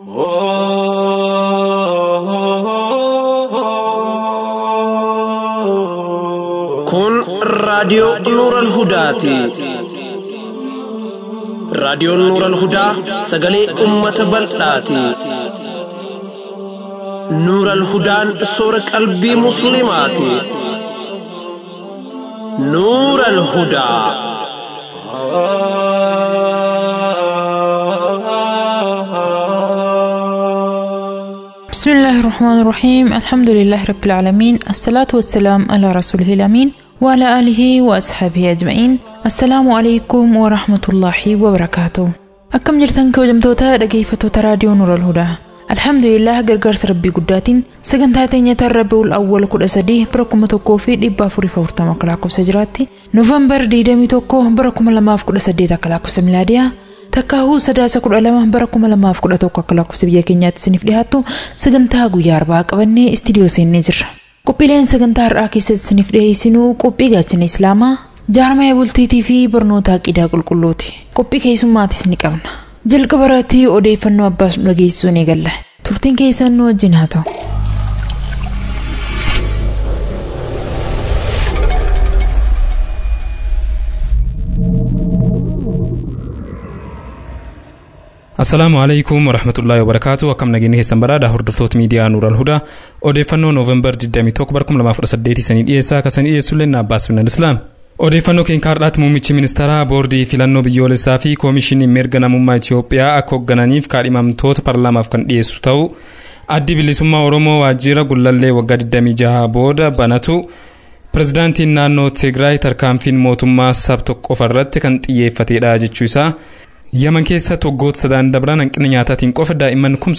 Kun raadiyoo Nuuran Hudaati. Raadiyoon Nuuran Hudaa sagalee uummata bal'aati. Nuuran Hudaan soora qalbii Musliimaati. Nuuran Hudaa. بسم الله الرحمن الرحيم الحمد لله رب العالمين الصلاة والسلام على رسوله الأمين وعلى آله وأصحابه أجمعين السلام عليكم ورحمة الله وبركاته أكم جرتن كوجمتوتا dhaggeeffattoota raadiyoo Nuur al-Hudaa Alhamdulillah gargaarsa rabbii guddaatiin sagantaa teenya Rabiul Awwal 13 bara 1440 akka lakkoofsa jiraatti Noovembar 21 bara 2018 akka lakkoofsa milaadiyaa Takkaahuu sadaasa kudha lama bara kuma lamaaf kudha tokko akka lakkoofsa biyya keenyaatti isiniif dhiyaattu sagantaa guyyaa arbaa qabannee istiidiyoo seennee jirra. Qophiileen sagantaa har'aa keessatti isiniif dhiyeessinu qophii gaachana Islaamaa, jaarmaya bultiitii fi barnoota aqidaa qulqulluuti. Qophii keessummaatis ni qabna. Jalqaba irratti odeeffannoo abbaas nu dhageessisuu ni galla. Turtiin keessan nu wajjin haa ta'u. Assalaamu alaikum warahmatullaahi wabarakaatu akkam nageenya keessan badhaadha hordoftoota miidiyaa Nuural Hudaa odeeffannoo Nooveembar 21 bara 2018 sanii dhiyeessaa kan sanii dhiyeessullee Abbaas Minal Islaam. Odeeffannoo keenya har'aatti muummichi ministeeraa boordii filannoo biyyoolessaa fi koomishinii mirga namummaa Itoophiyaa akka hooggananiif kaadhimamtoota paarlaamaaf kan dhiyeessu ta'u addi bilisummaa Oromoo waajjira gullallee waggaa 26 booda banatu pirezidaantiin naannoo Tigraay tarkaanfiin mootummaa sab tokko qofarratti kan xiyyeeffatedha jechuu isaa Yaman keessa waggoota sadan dabran hanqina nyaataatiin qofa daa'imman kuma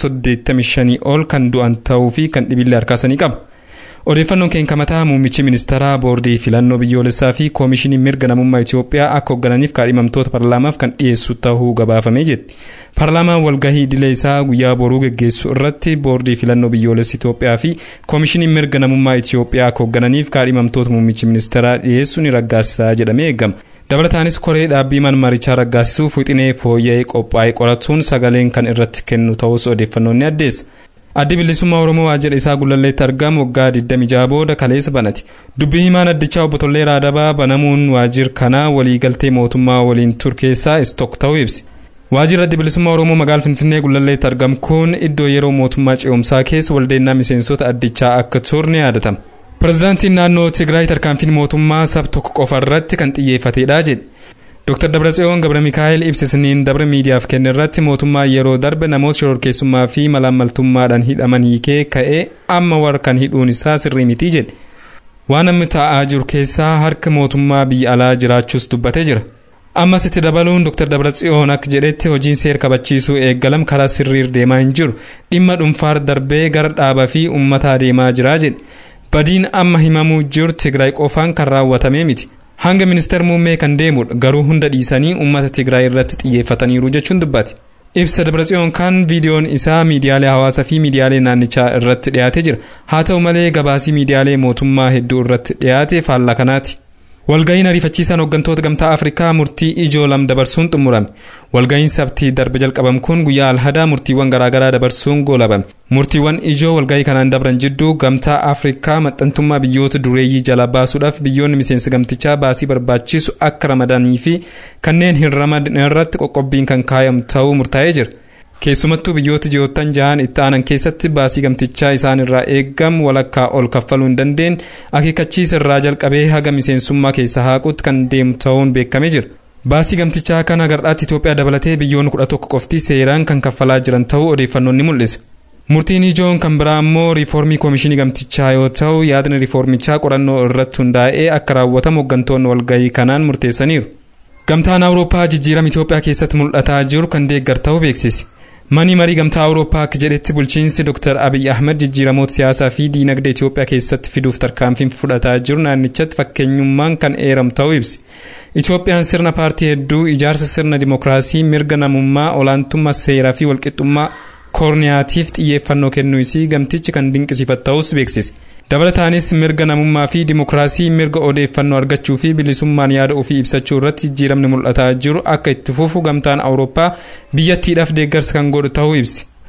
85 ol kan du'an ta'uu fi kan dhibillee harkaasanii qaba. Odeeffannoon keenya mataa muummichi ministeeraa boordii filannoo biyyoolessaa fi koomishinii mirga namummaa Itoophiyaa akka hooggananiif kaadhimamtoota paarlaamaaf kan dhiyeessu ta'uu gabaafamee jetti. Paarlaamaan walgahii idilee isaa guyyaa boruu geggeessu irratti boordii filannoo biyyoolessa Itoophiyaa fi koomishinii mirga namummaa Itoophiyaa akka hooggananiif kaadhimamtoota muummichi ministeeraa dhiyeessu ni raggaasisaa jedhamee eegama. dabalataanis koree dhaabbii marichaa raggaasisuuf wixinee fooyya'ee qophaa'e qoratuun sagaleen kan irratti kennu ta'us odeeffannoon ni addeessa. addi bilisummaa oromoo waajjira isaa gullalleetti argamu waggaa 26 booda kaleessa banate dubbii himaan addichaa obbo Tollee Raadabaa banamuun waajjira kanaa waliigaltee mootummaa waliin ture keessaa isa tokko ta'uu ibsi. waajjirri addi bilisummaa oromoo magaalaa finfinnee gullalleetti argamu kun iddoo yeroo mootummaa ce'umsaa keessa waldeennaa miseensota addichaa akka ture ni yaadatama. Pireezidaantiin naannoo Tigraay tarkaanfiin mootummaa sab tokko qofa irratti kan xiyyeeffatedha jedhe. Dr. Dabratsiyoon Gabra Mikaa'el ibsisniin dabre miidiyaaf kenne irratti mootummaa yeroo darbe namoota shororkeessummaa fi malaammaltummaadhaan hidhaman hiikee ka'ee amma warra kan hidhuun isaa sirrii miti jedhe. Waan amma ta'aa jiru keessaa harka mootummaa biyya alaa jiraachuus dubbatee jira. Ammas itti dabaluun Dr. Dabratsiyoon akka jedhetti hojiin seera kabachiisuu eegalame karaa sirriin deemaa hin jiru dhimma dhuunfaa darbee gara dhaabaa fi uummataa deemaa jira jedhe. badiin amma himamuu jiru tigraay qofaan kan raawwatame miti hanga ministeer muummee kan deemudha garuu hunda dhiisanii uummata tigraay irratti xiyyeeffataniiru jechuun dubbate ibsa dabratsiyoon kan viidiyoon isaa miidiyaalee hawaasaa fi miidiyaalee naannichaa irratti dhiyaatee jira haa ta'u malee gabaasii miidiyaalee mootummaa hedduu irratti dhiyaate faallaa kanaati. walga'iin ariifachiisaan hooggantoota gamtaa afrikaa murtii ijoo lama dabarsuun xumurame walga'iin sabtii darbe jalqabame kun guyyaa alhadaa murtiiwwan garaagaraa dabarsuun goolabame murtiiwwan ijoo walga'ii kanaan dabran jidduu gamtaa afrikaa maxxantummaa biyyoota dureeyyii jala baasuudhaaf biyyoonni miseensa gamtichaa baasii barbaachisu akka ramadanii fi kanneen hin ramadne irratti qoqqobbiin kan kaayamu ta'uu murtaa'ee jira. keessumattuu biyyoota ji'oottan jahan itti aanan keessatti baasii gamtichaa isaan irraa eegamu walakkaa ol kaffaluu hin dandeenye akeekkachiisa irraa jalqabee haga miseensummaa keessa haaquutti kan deemu ta'uun beekamee jira. Baasii gamtichaa kana gardhaatti Itoophiyaa dabalatee biyyoonni kudha tokko qofti seeraan kan kaffalaa jiran ta'uu odeeffannoon ni mul'isa. Murtiin ijoon kan biraa immoo riifoormii koomishinii gamtichaa yoo ta'u yaadni riifoormichaa qorannoo irratti hundaa'ee akka raawwatamu hooggantoonni walgahii kanaan murteessaniiru. Gamtaan Awurooppaa jijjiirama Itoophiyaa keessatti mul'ataa jiru kan deeggaru ta'uu beeksise. Manni marii gamtaa Awurooppaa akka jedhetti bulchiinsi Dr. Abiy Ahmed jijjiiramoota siyaasaa fi diinagdee Itoophiyaa keessatti fiduuf tarkaanfiin fudhataa jiru naannichatti fakkeenyummaan kan eeramu ta'uu ibsi. Itoophiyaan sirna paartii hedduu ijaarsa sirna dimookiraasii mirga namummaa olaantummaa seeraa fi walqixxummaa koorniyaatiif xiyyeeffannoo kennuu isii gamtichi kan dinqisiifatu ta'us beeksise. dabalataanis mirga namummaa fi dimookiraasii mirga odeeffannoo argachuu fi bilisummaan yaada ofii ibsachuu irratti jijjiiramni mul'ataa jiru akka itti fufu gamtaan awurooppaa biyyattiidhaaf deeggarsa kan godhu ta'uu ibsi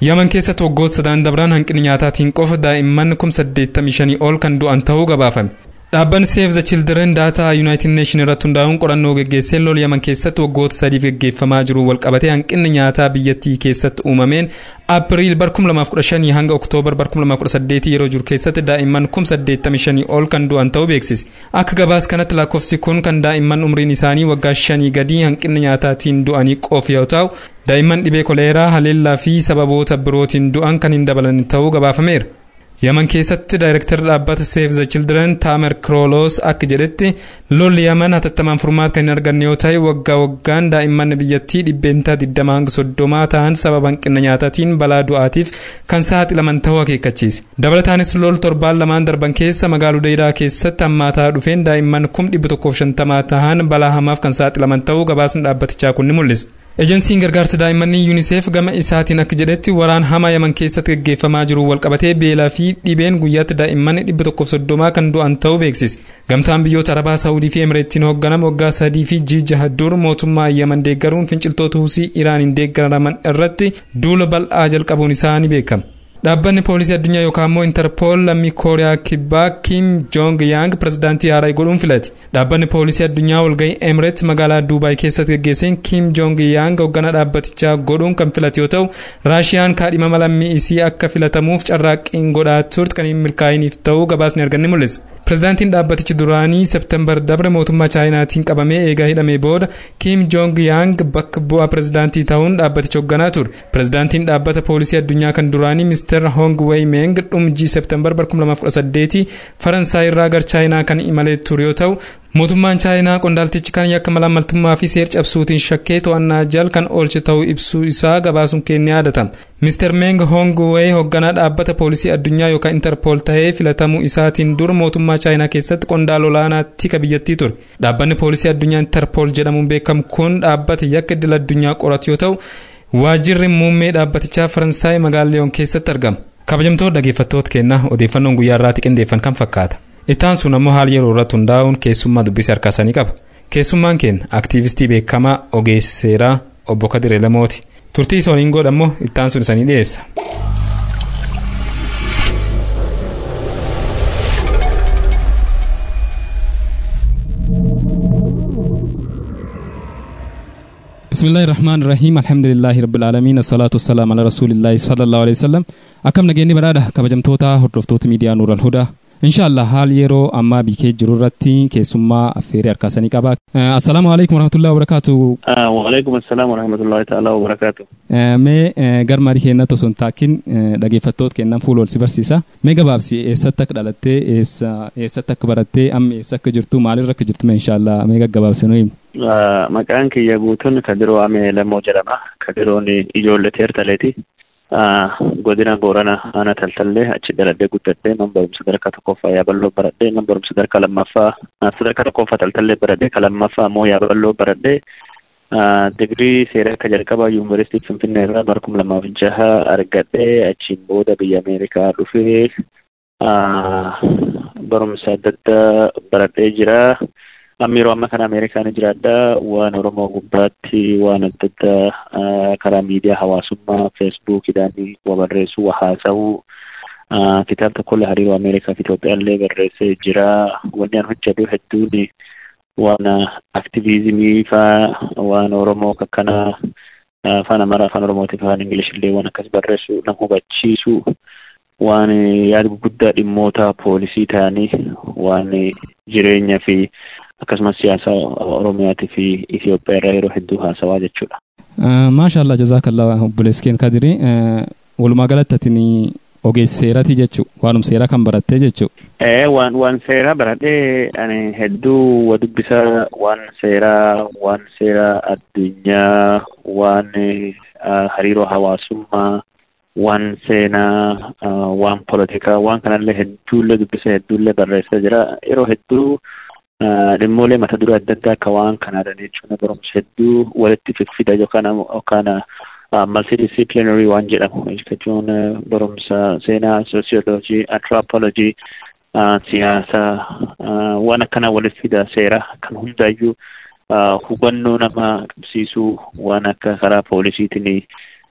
yaman keessatti waggoota sadan dabran hanqina nyaataatiin qofa daa'imman kum saddeettamii shanii ol kan du'an ta'uu gabaafame dhaabbanni save the children daataa yuunaayitid neeshin irratti hundaa'uun qorannoo geggeessee lol yaman keessatti waggoota sadiif geggeeffamaa jiru walqabatee hanqinni nyaataa biyyattii keessatti uumameen aapiriil bar 2015 hanga oktoobar bar 2018 yeroo jiru keessatti daa'imman kum 85 ol kan du'an ta'uu beeksise akka gabaas kanatti lakkoofsi kun kan daa'imman umriin isaanii waggaa shanii gadii hanqinni nyaataatiin du'anii qofa yoo ta'u daa'imman dhibee koleeraa haleellaa fi sababoota birootiin du'an kan hin dabalan ta'uu gabaafameera. yaman keessatti daayirektarri dhaabbata save the children taamer kroolos akka jedhetti lolli yaman hatattamaan furmaata kan hin arganne yoo ta'e waggaa waggaan daa'imman biyyattii dhibbeentaa 20 hanga 30 ta'an sababa hanqina nyaataatiin balaa du'aatiif kan saaxilaman ta'uu akeekkachiise dabalataanis lol torbaan lamaan darban keessa magaalaa Hudaydaa keessatti hammaataa dhufeen daa'imman 150 ta'an balaa hamaaf kan saaxilaman ta'uu gabaasni dhaabbatichaa kun ni mul'isa. ejensiin gargaarsa daa'immanii yuuniseef gama isaatiin akka jedhetti waraan hamaa yaman keessatti gaggeeffamaa jiru walqabatee beelaa fi dhibeen guyyaatti daa'imman dhibba tokkoof soddomaa kan du'an ta'uu beeksise gamtaan biyyoota arabaa saawudii fi emireettiin hoogganama waggaa sadii fi jaha dur mootummaa yaman deeggaruun finciltoota husii iraaniin deeggaraman irratti duula bal'aa jalqabuun isaa ni beekama. dhaabbanni poolisii addunyaa yookaan immoo intarpool lammii kooriyaa kibbaa kim joong yaang pirezidaantii haaraa godhuun filate dhaabbanni poolisii addunyaa walgahii emireet magaalaa duubaay keessatti gaggeesseen kim joong yaang hoogganaa dhaabbatichaa godhuun kan filate yoo ta'u raashiyaan kaadhimama lammii isii akka filatamuuf carraaqqiin godhaa turte kan hin milkaa'iniif ta'uu gabaasni arganni mul'isa. pirezidaantiin dhaabbatichi duraanii septembar dabre mootummaa chaayinaatiin qabamee eegaa hidhamee booda kim joong yaang bakka bu'aa pirezidaantii ta'uun dhaabbaticha hoogganaa ture pirezidaantiin dhaabbata poolisii addunyaa kan duraanii mister hong wei meng dhumjii septembar 2018 faransaay irraa gara chaayinaa kan imalee ture yoo ta'u mootummaan chaayinaa qondaaltichi kan yakka malaammaltummaa fi seer cabsuutiin shakkee to'annaa jal kan oolche ta'uu ibsuu isaa gabaasuun kennee yaadatama mister meng hong wei hoogganaa dhaabbata poolisii addunyaa yookaan interpool ta'ee filatamuu isaatiin dura mootummaa chaayinaa keessatti qondaala olaanaa tika biyyattii ture dhaabbanni poolisii addunyaa interpool jedhamuun beekamu kun dhaabbata yakka idil addunyaa qoratu yoo ta'u waajjirri muummee dhaabbatichaa faransaay magaalaa liyoon keessatti argama kabajamtoota dhaggeeffattoota keenyaa odeeffannoon guyyaa irraatti qindeeffan kan fakkaata itaan sun ammoo haala yeroo irratti hundaa'uun keessummaa dubbisee harkaasanii qaba keessummaan keenya aktiivistii beekamaa ogeessi seeraa obbo Kadir Elamooti turtii isa waliin godha ammoo itaan sun isanii dhiyeessa. بسم الله الرحمن الرحيم الحمد لله رب العالمين الصلاة والسلام على رسول الله صلى الله عليه وسلم أكم نجيني برادة كبجمتوتا هردفتوت ميديا نور الهدى inshallah haal yeroo ammaa biikee jiru irratti keessummaa affeerii harkaasanii qaba assalaamu alaikum warahmatullahi wabarakaatu waalaikum assalaam warahmatullahi ta'ala wabarakaatu mee garmaadhi keenyatti osoo hin taakin dhaggeeffattoota kennan fuula ol si barsiisa mee gabaabsi eessatti akka dhalattee eessatti akka barattee amma eessa akka jirtu maalirra akka jirtu mee inshallah mee gaggabaabsi nu himi maqaan kiyya guutuun kadiroo amee lamoo jedhama kadiroon ijoollee teertaleeti godina boorana ana taltallee achi dhaladhee guddadhee man barumsa sadarkaa tokkoffaa yaaballoo baradhee man barumsa sadarkaa lammaffaa sadarkaa tokkoffaa taltallee baradhee ka lammaffaa immoo yaaballoo baradhee digrii seeraa akka jalqabaa yuunivarsiitii finfinnee irraa bara kuma lamaaf jaha argadhee achiin booda biyya ameerikaa dhufee barumsa adda addaa baradhee jira. amma yeroo amma kana ameerikaan jiraadha waan oromoo gubbaatti waan adda addaa karaa miidiyaa hawaasummaa feesbuukidhaan waa barreessuu waa haasa'uu kitaaba tokkollee hariiroo ameerikaa fi Itoophiyaallee barreessee jira wanni an hojjedhu hedduun waan aktiviizimii faa waan oromoo kakkana afaan amaaraa afaan oromootii afaan ingilishillee waan akkas barreessu nama hubachiisu waan yaada guddaa dhimmoota poolisii ta'anii waan jireenya fi akkasumas siyaasa oromiyaatii fi Itoophiyaa irraa yeroo hedduu haasawaa jechuudha. Maashaallah jazaakallah obboleeskeen kadiri walumaa galatti atin ogeessi seeraati jechuu waanum seeraa kan barattee jechuu. Ee waan waan seeraa baradhee ani hedduu wa dubbisa waan seeraa waan seeraa addunyaa waan hariiroo hawaasummaa waan seenaa waan polotikaa waan kanallee hedduullee dubbisa hedduullee barreessaa jira yeroo hedduu dhimmoolee mata duree adda addaa akka waan kanaadha jechuun barumsa hedduu walitti fidfida yookaan yookaan multidisciplinary waan jedhamu jechuun barumsa seenaa sociology anthropology siyaasa waan akkanaa walitti fida seera kan hundaayyuu hubannoo nama qabsiisuu waan akka karaa poolisiitiin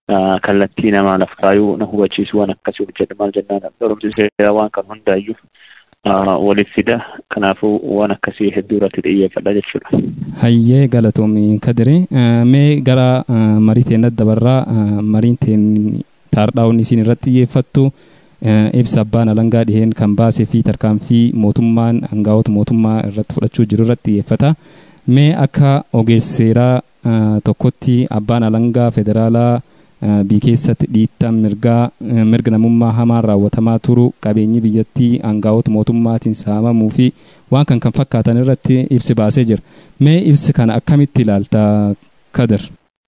kallattii namaa laf kaayuu na hubachiisu waan akkasii hojjedha maal jennaan barumsi seeraa waan kan hundaayyuu waliif fida kanaafuu waan akkasii hedduu irratti xiyyeeffadha jechuudha. Hayyee galatoomii kadiri mee gara marii teennat dabarraa mariin teen taardhaa'uun isiin irratti xiyyeeffattu ibsa abbaan alangaa dhiheen kan baasee fi tarkaanfii mootummaan hangaa'ota mootummaa irratti fudhachuu jiru irratti xiyyeeffata. Mee akka ogeesseeraa tokkotti abbaan alangaa federaalaa biyya keessatti dhiittaan mirgaa mirga namummaa hamaan raawwatamaa turu qabeenyi biyyattii hangaa'ota mootummaatiin saamamuu fi waan kan kan fakkaatan irratti ibsi baasee jira. Mee ibsi kana akkamitti ilaalta Kadir?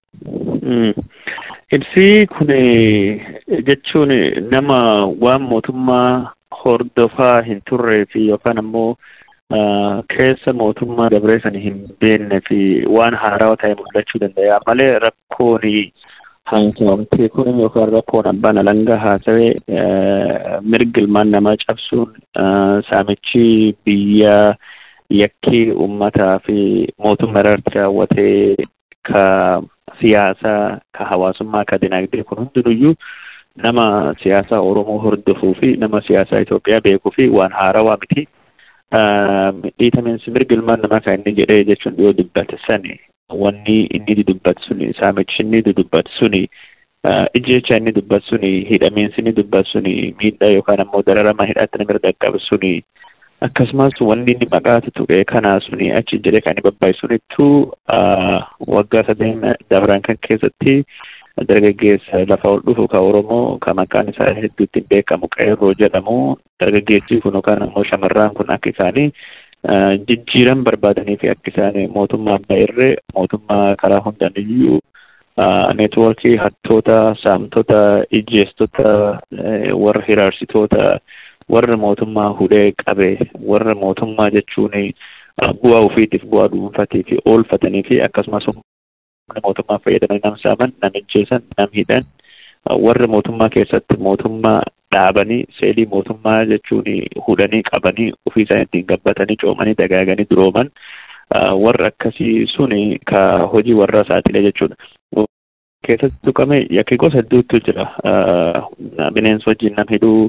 Ibsi kun jechuun nama waan mootummaa hordofaa hin turree fi yookaan ammoo keessa mootummaa dabree sana hin beekne fi waan haarawaa ta'e mul'achuu danda'a malee rakkoon haasawamtee kun yookaan rakkoon abbaan alangaa haasawee mirga ilmaan namaa cabsuun saamichi biyya yakkii uummataa fi mootummaa irratti raawwatee ka siyaasaa ka hawaasummaa ka dinagdee kun hundinuyyuu nama siyaasaa Oromoo hordofuu fi nama siyaasaa Itoophiyaa beekuu fi waan haarawaa miti. Dhiitamiinsi mirga ilmaan namaa kan inni jedhee jechuun yoo dubbate sani wanni inni dubbatu suni saamichi inni dubbatu suni ijjecha inni dubbatu suni hidhamiinsi inni dubbatu suni miidhaa yookaan ammoo dararama hidhaatti nama dhaqqabu suni akkasumas wanni inni maqaatu tuqee kanaa suni achi jedhee kan inni babbaayu sunittuu waggaa sadeen dabran kan keessatti dargaggeessa lafa ol dhufu ka Oromoo ka maqaan isaa hedduutti hin beekamu qeerroo jedhamu dargaggeessi kun yookaan ammoo shamarran kun akka isaanii jijjiiran barbaadanii fi akka isaan mootummaa abbaa irree mootummaa karaa hundaan iyyuu neetwoorkii hattoota saamtota ijjeestota warra hiraarsitoota warra mootummaa hudhee qabe warra mootummaa jechuun bu'aa ofiitiif bu'aa dhuunfatii fi oolfatanii fi akkasumas mootummaa fayyadamanii nam saaman nam ijjeessan nam hidhan warra mootummaa keessatti mootummaa dhaabanii seelii mootummaa jechuun hudhanii qabanii ofii isaanii ittiin gabbatanii coomanii dagaaganii durooman warra akkasii suni ka hojii warra saaxilee jechuudha. Keessatti tuqame yakki gosa hedduutu jira. Bineensa wajjin nam hidhuu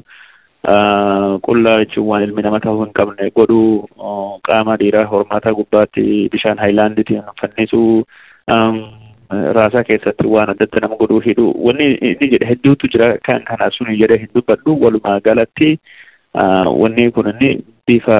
qullaa jechuun waan ilmi nama ta'uu hin qabne godhuu qaama dhiiraa hormaataa gubbaatti bishaan haayilaandiitiin fannisuu raasaa keessatti waan adda adda nama godhuu hidhuu wanni inni jedhe hedduutu jira kan kana suni jedhe hin dubbadhu walumaa galatti wanni kun inni bifa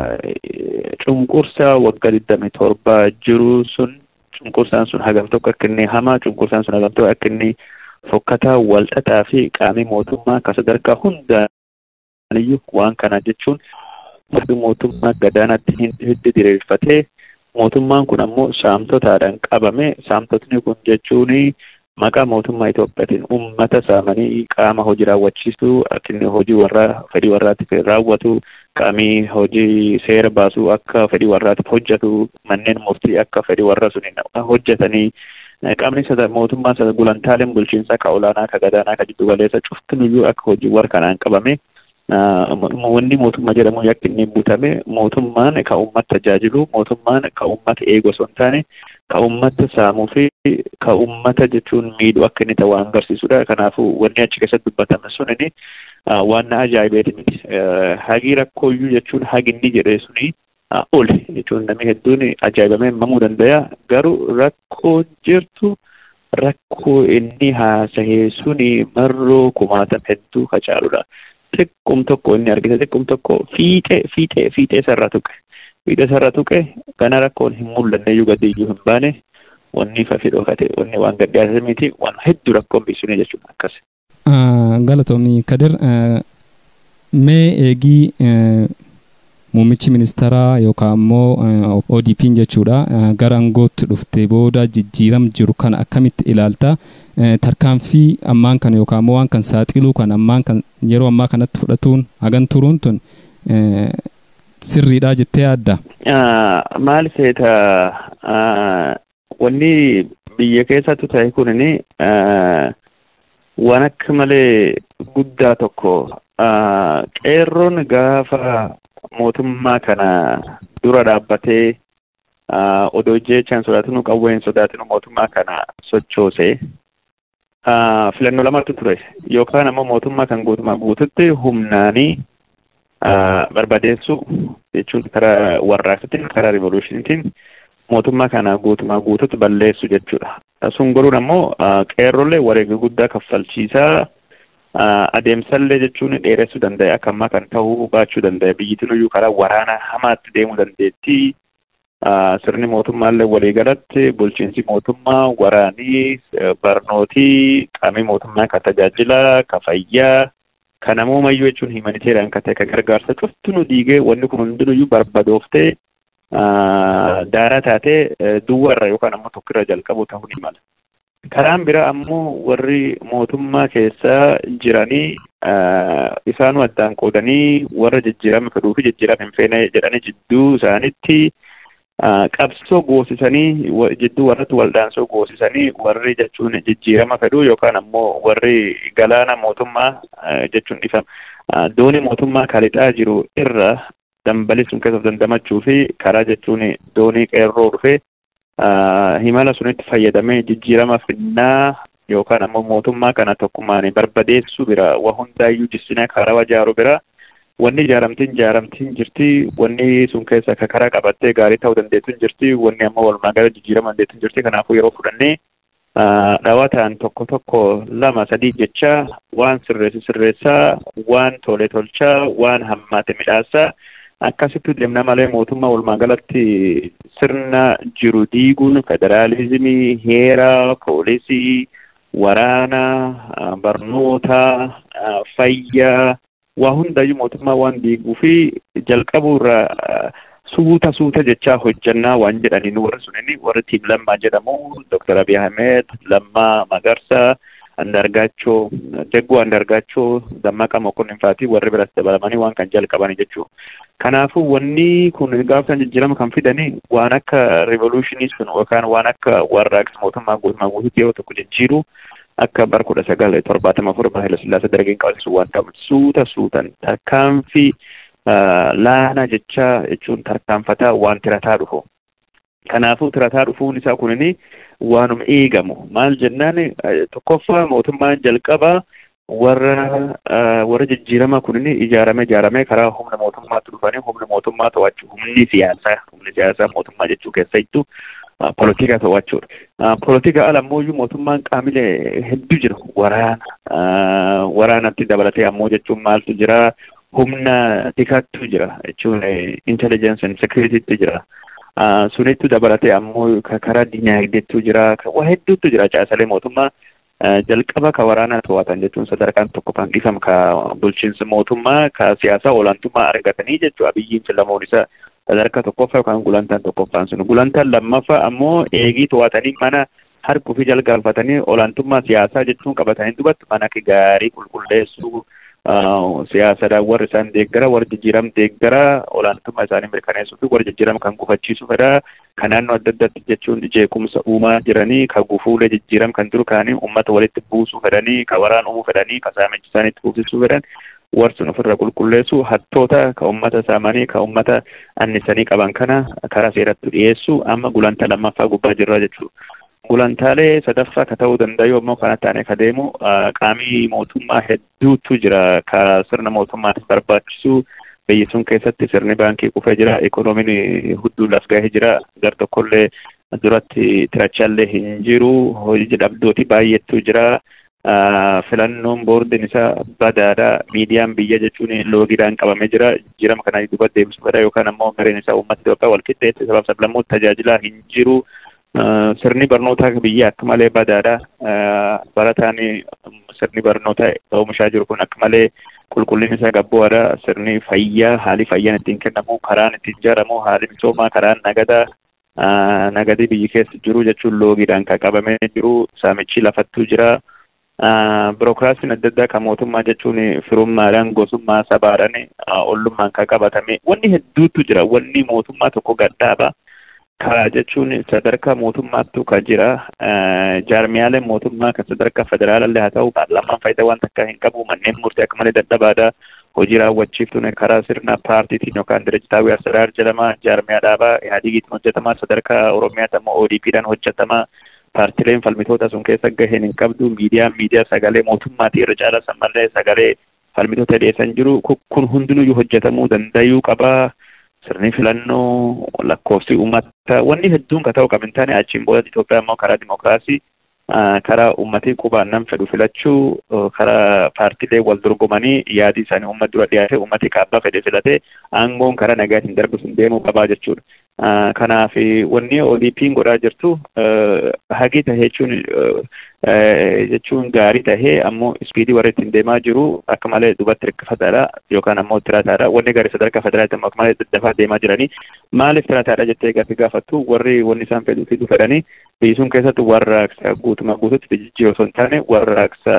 cunqursaa waggaa digdami torba jiru sun cunqursaan sun hagam tokko akka inni hamaa cunqursaan sun hagam tokko akka inni fokkataa walxaxaa fi qaamii mootummaa akka sadarkaa hundaaniyyuu waan kana jechuun mootummaa gadaanatti hiddi diriirfatee mootummaan kun ammoo saamtotaadhaan qabame saamtotni kun jechuun maqaa mootummaa Itoophiyaatiin uummata saamanii qaama hojii raawwachiisuu akka inni hojii warraa fedhii warraatiif raawwatu qaamii hojii seera baasuu akka fedhii warraatiif hojjetu manneen murtii akka fedhii warra suniin hojjetanii qaamni sada mootummaa sada gulantaaleen bulchiinsaa ka olaanaa ka gadaanaa ka jiddu galeessa cuftinuyyuu akka hojii warra kanaan qabame wanni mootummaa jedhamu yakki inni butame mootummaan ka uummata tajaajilu mootummaan ka uummata eegu osoo hin taane ka uummata saamuu fi ka uummata jechuun miidhu akka inni ta'u waan agarsiisudha. Kanaafuu wanni achi keessatti dubbatame suni waan na ajaa'ibeeti miti. Hagi rakkooyyuu jechuun hagi inni jedhee suni oli jechuun namni hedduun ajaa'ibamee mamuu danda'a. Garuu rakkoo jirtu rakkoo inni haasahee suni marroo kumaatan hedduu facaaludha. xiqqum tokko inni argite xiqqum tokko fiixee fiixee fiixee sarara tuqe fiixee sarara tuqe kana rakkoon hin mul'anne iyyuu gadi iyyuu hin baane wanni fafi dhokate wanni waan gadhiyaate miti waan hedduu rakkoon biisune jechuudha akkas. Galatoomii Kadir mee eegii muummichi ministeeraa yookaan immoo ODP'n jechuudha gara aangootti dhufte booda jijjiiram jiru kana akkamitti ilaalta tarkaanfii ammaan kan yookaan immoo waan kan saaxiluu kan ammaan kan yeroo ammaa kanatti fudhatuun hagan turuun tun sirriidha jettee yaadda. Maal seeta wanni biyya keessattu ta'e kunini waan akka malee guddaa tokko qeerroon gaafa mootummaa kana dura dhaabbatee odoo jechaan sodaatinu qawwee hin sodaatinu mootummaa kana sochoose filannoo lamatu ture yookaan ammoo mootummaa kan guutumaa guututti humnaanii barbadeessu jechuun karaa warraaqsatiin karaa rivolushiniitiin mootummaa kana guutumaa guututti balleessu jechuudha. Sun goruun ammoo qeerrolee wareega guddaa kaffalchiisaa adeemsallee jechuun dheeressuu danda'e akka ammaa kan ta'uu baachuu danda'e biyyittiin iyyuu karaa waraana hamaatti deemuu dandeetti. Sirni mootummaallee waliigalatti bulchiinsi mootummaa waraanii barnootii qaamii mootummaa kan tajaajila kan fayyaa kan namoomayyuu jechuun himaniteeriyaan kan ta'e kan gargaarsa cuftuu diigee wanni kun hundinuyyuu barbadooftee daaraa taatee duwwarra yookaan ammoo tokkirra jalqabu ta'uu ni mala. Karaan biraa ammoo warri mootummaa keessa jiranii isaanuu addaan qoodanii warra jijjiirama fedhuu fi jijjiirama hin feene jedhanii jidduu isaanitti qabsoo goosisanii jidduu warratti waldaansoo goosisanii warri jechuun jijjiirama fedhuu yookaan ammoo warri galaana mootummaa jechuun ifama doonii mootummaa kalixaa jiru irra dambalii sun keessatti dandamachuu fi karaa jechuun doonii qeerroo dhufee himala sunitti fayyadamee jijjiirama finnaa yookaan ammoo mootummaa kana tokkummaan barbadeessuu bira waa hundaayyuu jissinaa karaa wajaaru bira wanni ijaaramtiin ijaaramtiin jirti wanni sun keessa akka karaa qabattee gaarii ta'uu dandeettu jirti wanni ammoo walumaa gala jijjiirama dandeettu jirti kanaafuu yeroo fudhannee dhawataan tokko tokko lama sadii jecha waan sirreessu sirreessaa waan tole tolchaa waan hammaate midhaasaa akkasitti deemna malee mootummaa walumaa galatti sirna jiru diiguun federaalizimii heera poolisii waraana barnoota fayyaa waa hundayyuu mootummaa waan diiguu fi jalqabuu irraa suuta suuta jechaa hojjannaa waan jedhaniin warri sunini warri tiim lammaa jedhamu Dr. Abiy Ahmed, Lammaa Magarsaa, Andargaachoo, Jaggoo Andargaachoo, Dammaqa Mokonnin fa'aatii warri biras dabalamanii waan kan jalqabani jechuudha. Kanaafuu wanni kun gaafa jijjiirama kan fidanii waan akka revolutionii sun yookaan waan akka warraaqsa mootummaa guutummaa guutuutti yeroo tokko jijjiiru akka bara kudha sagal torbaatama afur bara Hayilasillaasee dargeen qabsiisu waan ta'u suuta suutan tarkaanfii laana jecha jechuun tarkaanfataa waan tirataa dhufu. Kanaafuu tirataa dhufuun isaa kunini waanuma eegamu maal jennaan tokkoffaa mootummaan jalqabaa warra warra jijjiirama kunini ijaarame ijaarame karaa humna mootummaatti dhufanii humna mootummaa to'achuu humni siyaasaa humni siyaasaa mootummaa jechuu keessattuu polotika to'achuudha. Polotika ala ammoo mootummaan qaamilee hedduu jira waraana waraanatti dabalatee ammoo jechuun maaltu jira humna tikattu jira jechuun intelligence and securitytu jira. Sunittu dabalatee ammoo karaa dinagdeettu jira waa hedduutu jira caasalee mootummaa jalqaba ka waraana to'atan jechuun sadarkaan tokko kan dhiifama ka bulchiinsa mootummaa ka siyaasaa olaantummaa argatanii jechuudha biyyiin filamuun isaa sadarkaa tokkoffaa yookaan gulantaan tokkoffaan sun gulantaan lammaffaa ammoo eegii to'atanii mana harkuu fi jalgalfatanii olaantummaa siyaasaa jechuun qabatanii dubattu mana gaarii qulqulleessuu siyaasadhaan warri isaan deeggara warri jijjiiram deeggara olaantummaa isaanii mirkaneessuu fi warri jijjiiram kan gufachiisu fedha kan naannoo adda addaatti jechuun jeequmsa uumaa jiranii ka gufuulee jijjiiram kan jiru kaanii uummata walitti buusuu fedhanii ka waraan uumuu fedhanii ka saamichi isaaniitti buufisuu fedhan warsun ofirra qulqulleessu hattoota ka ummata saamanii ka ummata annisanii qaban kana karaa seeratti dhiyeessu amma gulantaa lammaffaa gubbaa jirra jechuudha. Gulantaalee sadaffaa ka ta'uu danda'u ammoo kana taanee ka deemu qaamii mootummaa hedduutu jira ka sirna mootummaatiif barbaachisu biyyi sun keessatti sirni baankii kufee jira ikoonomiin hudduu laf gahee jira gar tokkollee duratti tirachallee hin jiru hojii dhabdooti baay'eetu jira. filannoon boordiin isaa badaadha miidiyaan biyya jechuun loogiidhaan qabamee jira jijjiirama kana duuba deebisuu fedha yookaan ammoo gareen isaa uummata Itoophiyaa wal qixxeesse sabaaf sablammoota tajaajilaa hin jiru sirni barnootaa biyya akka malee badaadha barataan sirni barnootaa oomishaa jiru kun akka malee qulqullinni isaa gabboodha sirni fayyaa haalli fayyaan ittiin kennamu karaan ittiin ijaaramu haalli misoomaa karaan nagadaa nagadii biyyi keessa jiru jechuun loogiidhaan kan qabamee jiru saamichi lafattuu jira. Birookiraasiin adda addaa kan mootummaa jechuun firummaadhaan gosummaa sabaadhaan ollummaan kan qabatame wanni hedduutu jira wanni mootummaa tokko gadhaaba karaa jechuun sadarkaa mootummaattu kan jira jaarmiyaaleen mootummaa kan sadarkaa federaalallee haa ta'u paarlaamaan faayidaa waan takka hin qabu manneen murtii akka malee dadhabaadha hojii raawwachiiftuun karaa sirna paartiitiin yookaan direjitaawii asiraar jedhama jaarmiyaa dhaabaa ihadigiitiin hojjetamaa sadarkaa oromiyaatti ammoo ODP'dhaan hojjetamaa paartileen falmitoota sun keessa gaheen hin qabdu miidiyaan miidiyaa sagalee mootummaatii irra caalaa sammallee sagalee falmitoota dhiyeessan jiru kun hundinuyyuu hojjetamuu danda'uu qabaa. Sirni filannoo lakkoofsi uummata wanni hedduun ka ta'u qabu hin taane achiin booda Itoophiyaa immoo karaa dimokiraasii karaa uummatii qubaan nam fedhu filachuu karaa paartiilee wal dorgomanii yaadi isaanii uummata dura dhiyaate uummati kaabbaa fedhe filatee aangoon karaa nagaatiin darbu sun deemuu qabaa jechuudha. Kanaaf wanni ODP'n godhaa jirtu hagi tahee jechuun jechuun gaarii tahee ammoo ispiidii warra ittiin deemaa jiru akka malee dubatti hirkifataadha yookaan ammoo tirataadha wanni gaarii sadarkaa federaalitti ammoo akka malee daddafaa deemaa jiranii maaliif tirataadha jettee gaaffii gaafattu warri wanni isaan fedhuu fiduu fedhanii biyyi sun keessatti warraaqsa guutuma guututti jijjiiruu osoo hin taane warraaqsa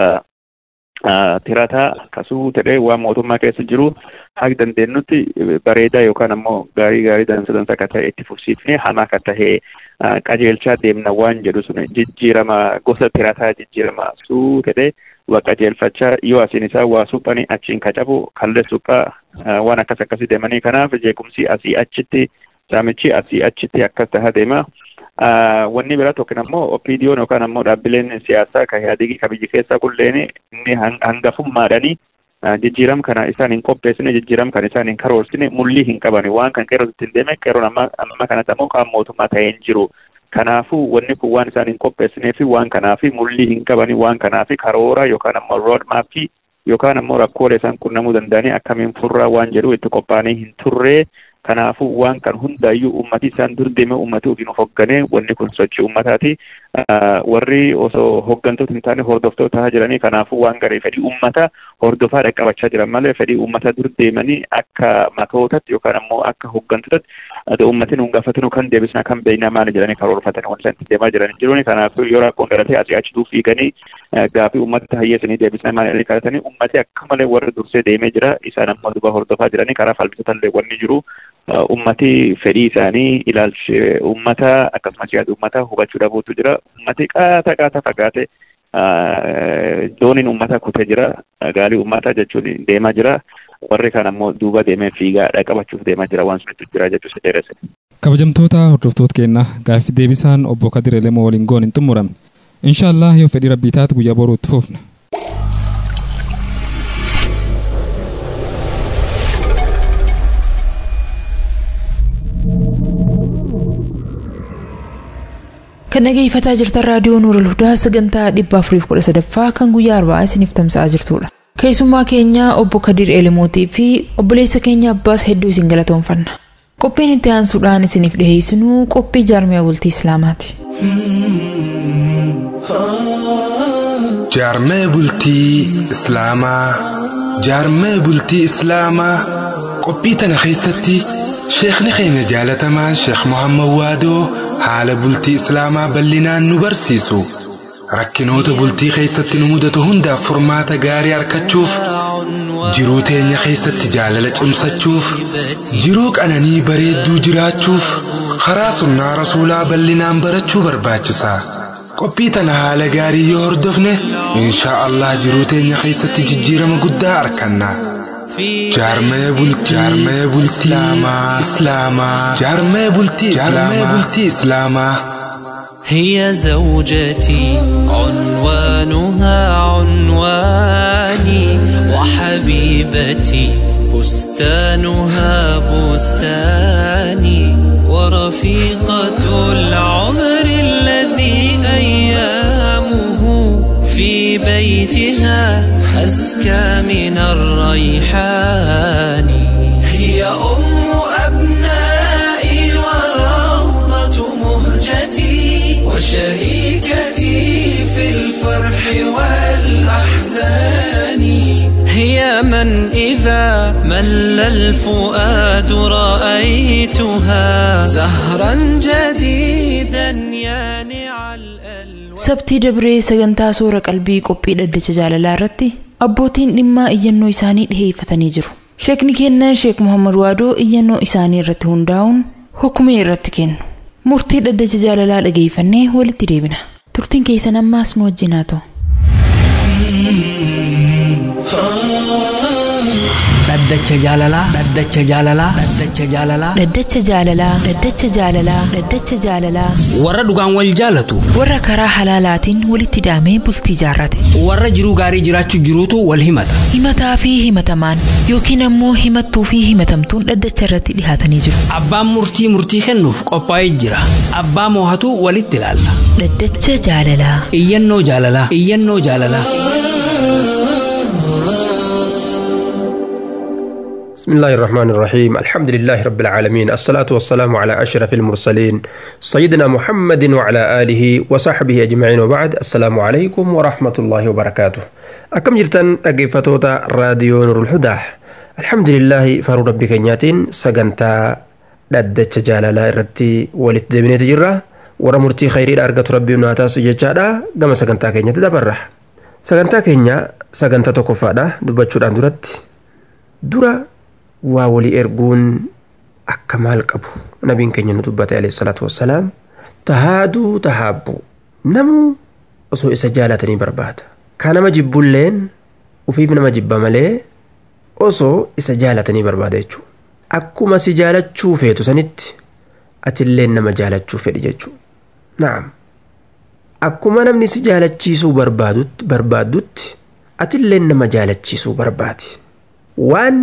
tirataa akkasuu ta'ee waan mootummaa keessa jiru haga dandeenyutti bareedaa yookaan ammoo gaarii gaarii dansa dansa akka ta'e itti fufsiifnee hamaa akka ta'e qajeelchaa deemna waan jedhu sun jijjiirama gosa tirataa jijjiirama suu ta'ee waa qajeelfachaa yoo asiin isaa waa suphanii achiin kacabu kallee suphaa waan akkas akkasii deemanii kanaaf jeequmsi asii achitti saamichi asii achitti akkas tahaa deema. wanni biraa tokko ammoo OPDO'n yookaan ammoo dhaabbileen siyaasaa kan yaadigi kan biyya keessaa kulleen inni hangafummaadhanii jijjiiram kana isaan hin qopheessine jijjiiram kana isaan hin karoorsine mullii hin qaban waan kan qeerroo ittiin deeme qeerroon amma amma kanatti ammoo qaama mootummaa ta'ee hin jiru. Kanaafuu wanni kun waan isaan hin qopheessinee fi waan kanaafi mullii hin qabani waan kanaafi karoora yookaan ammoo rood maappii yookaan ammoo rakkoolee isaan qunnamuu danda'anii akkamiin furraa waan jedhu itti qophaa'anii hin turree kanaafuu waan kan hundaayyuu ummati isaan dur deeme ummati ofiin of hoggane wanni kun sochii ummataati warri osoo hoggantoota hin taane hordoftoota tahaa jiranii kanaafuu waan garee fedhii ummata hordofaa dhaqqabachaa jiran malee fedhii ummata dur deemanii akka matootatti yookaan ammoo akka hoggantootatti ummatiin hun gaafatinu kan deebisna kan beekna maali jedhanii karoorfatanii wanti isaan deemaa jiran jiruun kanaafuu yoo rakkoon dhalatee asii achituu fiiganii gaafii ummata hayyeessanii deebisna maali kadhatanii ummati akka malee warri dursee deemee jira isaan ammoo duba hordofaa jiranii karaa falmitoota illee wanni jiru ummati fedhii isaanii ilaalchi ummata akkasumas yaada ummata hubachuu dhabuutu jira ummati qaata qaata fagaate dooniin ummata kutee jira gaalii ummata jechuun deemaa jira warri kan ammoo duuba deemee fiigaa dhaqabachuuf deemaa jira waan sunitti jira jechuun dheeresse. kabajamtoota hordoftoota keenya gaaffii deebisaan obbo Kadir Elemoo waliin goon hin xumuramne inshaallah yoo fedhii rabbii taate guyyaa boruu itti fufna. kan dhageeffataa jirtan raadiyoo nuurul hudaa sagantaa dhibba afuriif kudha sadaffaa kan guyyaa arba'aa isiniif tamsa'aa jirtudha keessummaa keenya obbo kadir eelimootii fi obboleessa keenya abbaas hedduu isin galatoonfanna qophiin itti aansuudhaan isiniif dhiheessinuu qophii jaarmiyaa bultii islaamaati. jaarmee bultii islaamaa jaarmee bultii islaamaa qophii tana keessatti sheekni keenya jaalatamaan sheek muhammad waadoo haala bultii islaamaa bal'inaan nu barsiisu rakkinoota bultii keessatti nu mudatu hundaaf furmaata gaarii argachuuf jiruu teenya keessatti jaalala cimsachuuf jiruu qananii bareedduu jiraachuuf karaa sunnaa rasuulaa bal'inaan barachuu barbaachisa qophii tana haala gaarii yoo hordofne inshaa allah jiruu teenya keessatti jijjiirama guddaa arganna jaarmee bultii jaarmee bultii islaamaa islaamaa jaarmee bultii jaarmee bultii islaamaa هي زوجتي عنوانها عنواني وحبيبتي بستانها بستاني ورفيقة العمر الذي أيامه في بيتها أزكى من الريحان هي أم أبنائي وروضة مهجتي وشريكتي في الفرح والأحزان هي من إذا مل الفؤاد رأيتها زهرا جديدا يانع الألوان sabtii dabree sagantaa soora qalbii qophii dhaddacha jaalalaa irratti abbootiin dhimmaa iyyannoo isaanii dhiheeffatanii jiru sheekni keennan sheek muhammad waadoo iyyannoo isaanii irratti hundaa'uun hukumee irratti kennu murtii dhaddacha jaalalaa dhageeffannee walitti deebina turtiin keessan ammaas nu wajjin haa ta'u dhaddacha jaalalaa dhaddacha jaalalaa dhaddacha jaalalaa Dhaddacha jaalalaa Dhaddacha jaalalaa Dhaddacha jaalalaa warra dhugaan wal jaalatu warra karaa halaalaatiin walitti hidhamee bultii jaarrate warra jiruu gaarii jiraachuu jiruutu wal himata himataa fi himatamaan yookiin ammoo himattuu fi himatamtuun dhaddacha irratti dhihaatanii jiru abbaan murtii murtii kennuuf qophaa'ee jira abbaa moohatu walitti ilaalla Dhaddacha jaalalaa iyyannoo jaalalaa iyyannoo jaalalaa بسم الله الرحمن الرحيم الحمد لله رب العالمين الصلاة والسلام على أشرف المرسلين سيدنا محمد وعلى آله وصحبه أجمعين وبعد السلام عليكم ورحمة الله وبركاته أكم جرتن أقفتوتا راديو نور الهدى الحمد لله فارو ربي كنياتين سقنتا ددتش جالالا إرتي ولت دبني تجرى ورا مرتي خيري أرقت ربي ناتاس جيتشادا قام سقنتا كنيا تدبرح سقنتا كنيا سقنتا تكفادا دبتشو درت dura waa walii erguun akka maal qabu nabiin keenya nu dubbate alayhi salaatu wassalaam tahaaduu tahaabbu namuu osoo isa jaalatanii barbaada ka nama jibbulleen ufiif nama jibba malee osoo isa jaalatanii barbaada jechuudha akkuma si jaalachuu feetu sanitti atilleen nama jaalachuu fedhi jechuudha naam akkuma namni si jaalachiisuu barbaadutti barbaaddutti atilleen nama jaalachiisuu barbaadi waan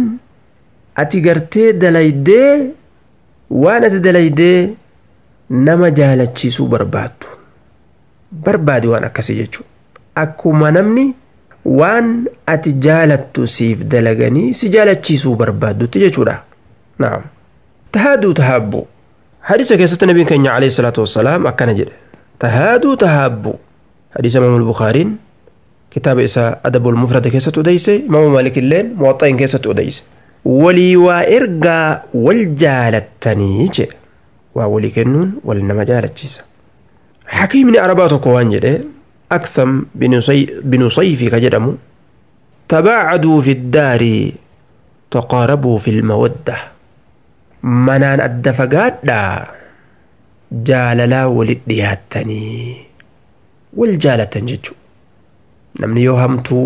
ati gartee dalaydee waan ati dalaydee nama jaalachiisuu barbaaddu barbaadi waan akkasii jechuudha akkuma namni waan ati jaalattu siif dalaganii si jaalachiisuu barbaaddutti jechuudha naam tahaaduu tahaabbu hadiisa keessatti nabiin keenya alayhi salaatu wassalaam akkana jedhe tahaaduu tahaabbu hadiisa imaamul bukaariin kitaaba isaa adabul mufrada keessatti odeyse imaamu maalik illeen muwaxa'in keessatti odeyse walii waa ergaa wal jaalattanii jedhe waa walii kennuun wal nama jaalachiisa hakiimni arabaa tokko waan jedhe aktham binu sayfi ka jedhamu tabaacaduu fi ddaari taqaarabuu fi lmawadda manaan adda fagaadhaa jaalalaa walit dhiyaattanii wal jaalatan jechuu namni yoo hamtuu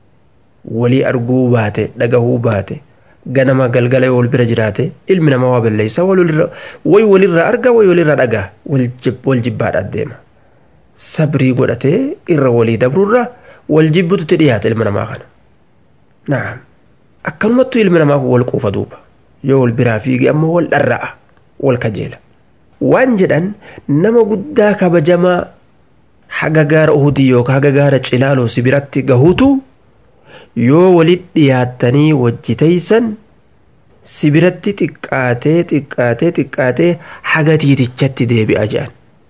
walii arguu baate dhagahuu baate ganama galgala yoo wal bira jiraate ilmi namaa waa balleeysa way walirraa arga way walirraa dhagaa wal jibbaadha deema sabrii godhatee irra walii dabrurra wal jibbututti dhiyaata ilma namaa kana naam akkanumattu ilmi namaa kun wal quufa duuba yoo wal biraa fiige ammoo wal dharra'a wal kajeela waan jedhan nama guddaa kabajamaa haga gaara uhudii yookaan haga gaara cilaaloo si biratti gahuutu yoo walit dhiyaattanii wajji teeysan si biratti xiqqaatee xiqqaatee xiqqaatee haga tiitichatti deebi'a jedhan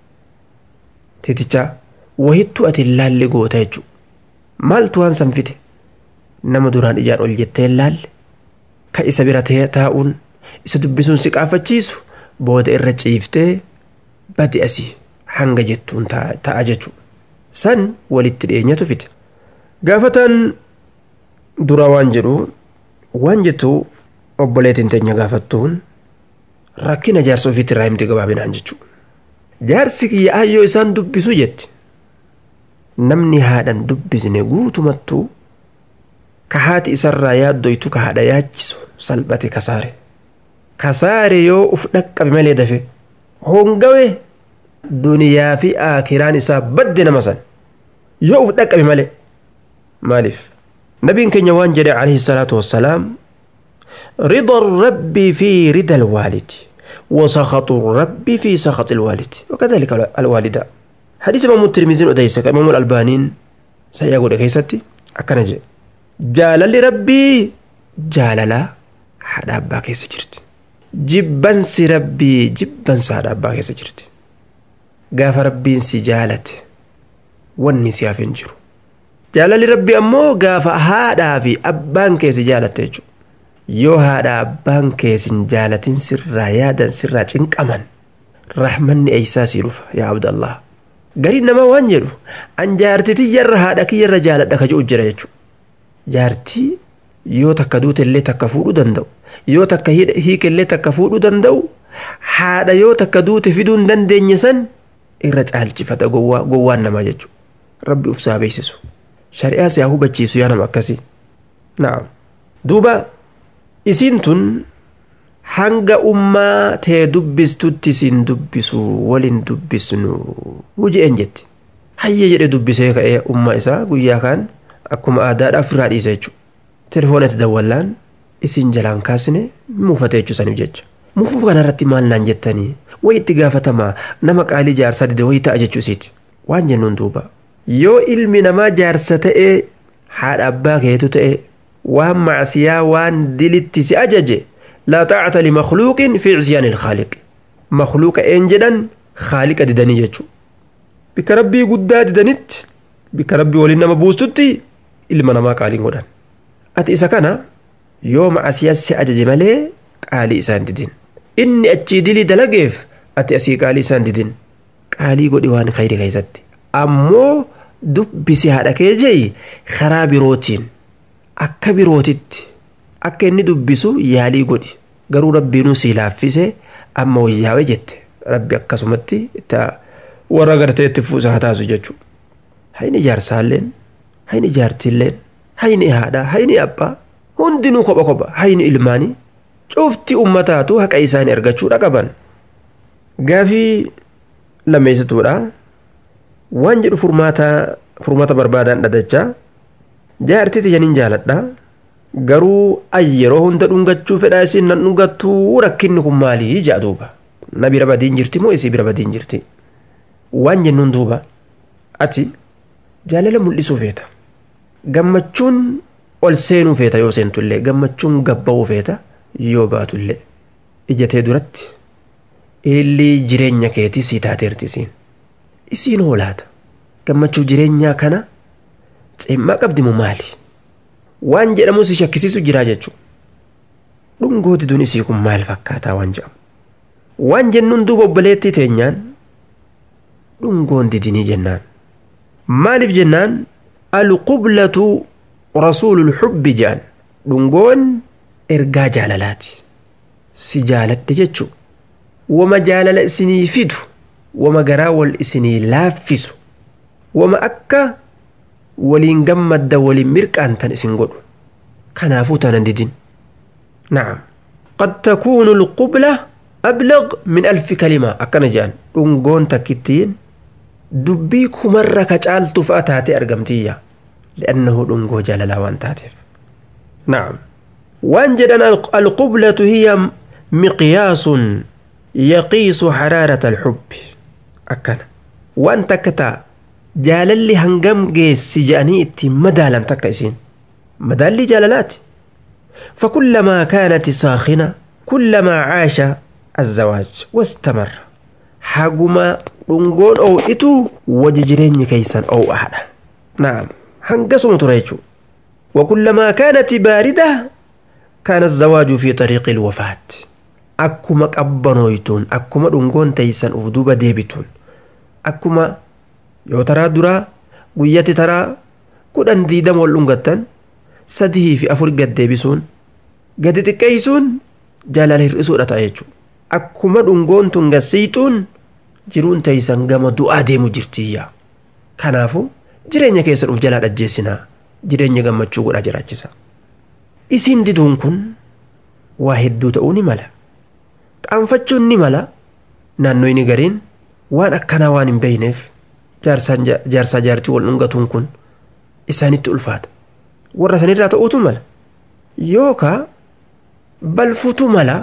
tiiticha wahittu ati laalli goota jechuudha maaltu waan san fide nama duraan ijaan ol jettee laalle ka isa bira taa'uun isa dubbisuun si qaafachiisu booda irra ciiftee badi asii hanga jettuun ta'a jechuudha san walitti dhiyeenyatu fide gaafatan dura waan jedhu waan jettu obboleetiin teenya gaafattuun rakkina jaarsa ofiitti irraa himti gabaabinaan jechuudha jaarsi kiyya ayyoo isaan dubbisu jetti namni haadhan dubbisne guutumattuu ka haati isarraa yaaddoytu ka haadha yaachisu salphate kasaare kasaare yoo uf dhaqqabe malee dafe hongawe duniyaa fi aakiraan isaa badde nama san yoo uf dhaqqabe malee maaliif nabiin keenya waan jedhe alayhi salaatu wassalaam رضا الرب في رضا الوالد وسخط الرب في سخط الوالد وكذلك الوالدة حديث امام الترمذي وديس امام الالبانين سيقول كيستي اكنج جالل ربي جاللا حدا ابا كيس جرت جبن سي ربي جبن سادا ابا كيس جرت غاف ربي سي جالت وني سيافين جرو jaalalli rabbi ammoo gaafa haadhaa fi abbaan keessi jaalatte jechuudha yoo haadha abbaan keessin jaalatin sirraa yaadan sirraa cinqaman rahmanni eeysaa sii dhufa yaa abdallah gariin namaa waan jedhu an jaartitii yarra haadha kiyyarra jaaladha ka jedhu jira jechuudha jaartii yoo takka duute illee takka fuudhuu danda'u yoo takka hiike illee takka fuudhuu danda'u haadha yoo takka duute fiduu hin dandeenye san irra caalchifata gowwaan namaa jechuudha rabbi ufsaa beeksisu shari'aa siyaa hubachiisu yaa nama akkasii naam duuba isiin tun hanga ummaa tee dubbistutti isin dubbisu walin dubbisnu wujeen jetti hayya jedhe dubbisee ka'ee ummaa isaa guyyaa kaan akkuma aadaadhaaf irraa dhiisa jechuudha telefoonatti dawwallaan isin jalaan kaasne muufate jechuusaniif jecha muufuuf kanarratti maal naan jettanii wayi itti gaafatamaa nama qaalii jaarsaa dide wayii ta'a jechuu isiiti waan jennuun duuba yoo ilmi namaa jaarsa ta'ee haadha abbaa keetu ta'e waan macsiyaa waan dilitti si ajaje laa taacata limakluuqin fi cisyaani ilkhaaliq makluuqa een jedhan khaaliqa didanii jechuu bika rabbii guddaa didanitti bika rabbii waliin nama buustutti ilma namaa qaaliin godhan ati isa kana yoo macsiyaa si ajaje malee qaalii isaan didin inni achii dilii dalageef ati asii qaalii isaan didin qaalii godhi waan khayri keessatti ammoo dubbisi haadha kee jeyi karaa birootiin akka birootitti akka inni dubbisu yaalii godhi garuu rabbiinuu sii laaffise amma wayyaawe jette rabbi akkasumatti itti warra gartee itti fuusa haa taasu jechuudha. Hayni jaarsaalleen hayni jaartiilleen hayni haadhaa hayni abbaa hundinuu kopha kopha hayni ilmaanii cufti ummataatu haqa isaanii argachuudha qaban. Gaafii lammeessituudha waan jedhu furmaata furmaata barbaadaan dhadachaa jaartii tiyaniin jaaladha garuu ay yeroo hunda dhungachuu fedhaa isin nan dhungattuu rakkinni kun maalii jedha duuba na bira badiin jirti moo isii bira badiin jirti waan jennuun duuba ati jaalala mul'isuu feeta gammachuun ol seenuu feeta yoo seentullee gammachuun gabba'uu feeta yoo baatullee ijatee duratti illi jireenya keetii sii taateerti isiin isiin hoolaata gammachuu jireenyaa kana cimmaa qabdi moo maali waan jedhamu si shakkisiisu jiraa jechuudha dhungooti dun isii kun maal fakkaataa waan jedhamu waan jennuun duuba obboleettii teenyaan dhungoon didinii jennaan maaliif jennaan alqublatu rasuulul xubbi jedhan dhungoon ergaa jaalalaati si jaaladhe jechuu wama jaalala isinii fidu wama garaa wal isinii laaffisu wama akka waliin gammadda waliin mirqaantan isin godhu kanaafuu tanan didin na'am qad takuunu alqubla ablaq min alfi kalima akkana jedhan dhungoon takkittiin dubbii kumarra ka caaltu fa'a taate argamtiyya li'annahu dhungoo jaalalaa waan taateef na'am waan jedhan alqublatu hiya miqyaasun yaqiisu xaraarata alxubbi akkana waan takka ta'a jaalalli hangam geessi jedhanii ittiin madaalan takka isiin madaalli jaalalaati فكلما كانت ساخنة كلما عاش الزواج واستمر حقما رنقون أو إتو وججرين كيسا أو أحد نعم هنقسم تريجو وكلما كانت باردة كان الزواج في طريق الوفاة أكما أبنويتون أكما رنقون تيسا أفدوبة ديبتون أكما yoo taraa duraa guyyatti taraa kudhan diidama wal dhungattan sadii fi afur gad deebisuun gadi xiqqeessuun jaalala hir'isuudha ta'a jechuudha. Akkuma dhungoon tun gassiixuun jiruun teessan gama du'aa deemu jirtiyya. Kanaafuu jireenya keessa dhuuf jalaa dhajjeessinaa jireenya gammachuu godhaa jiraachisa. Isiin diduun kun waa hedduu ta'uu ni mala. Qaanfachuun ni mala naannoo inni gariin waan akkanaa waan hin beeyneef jaarsaa jaartii wal dhungatuun kun isaanitti ulfaata warra sanirraa ta'uutu mala yookaa balfuutu mala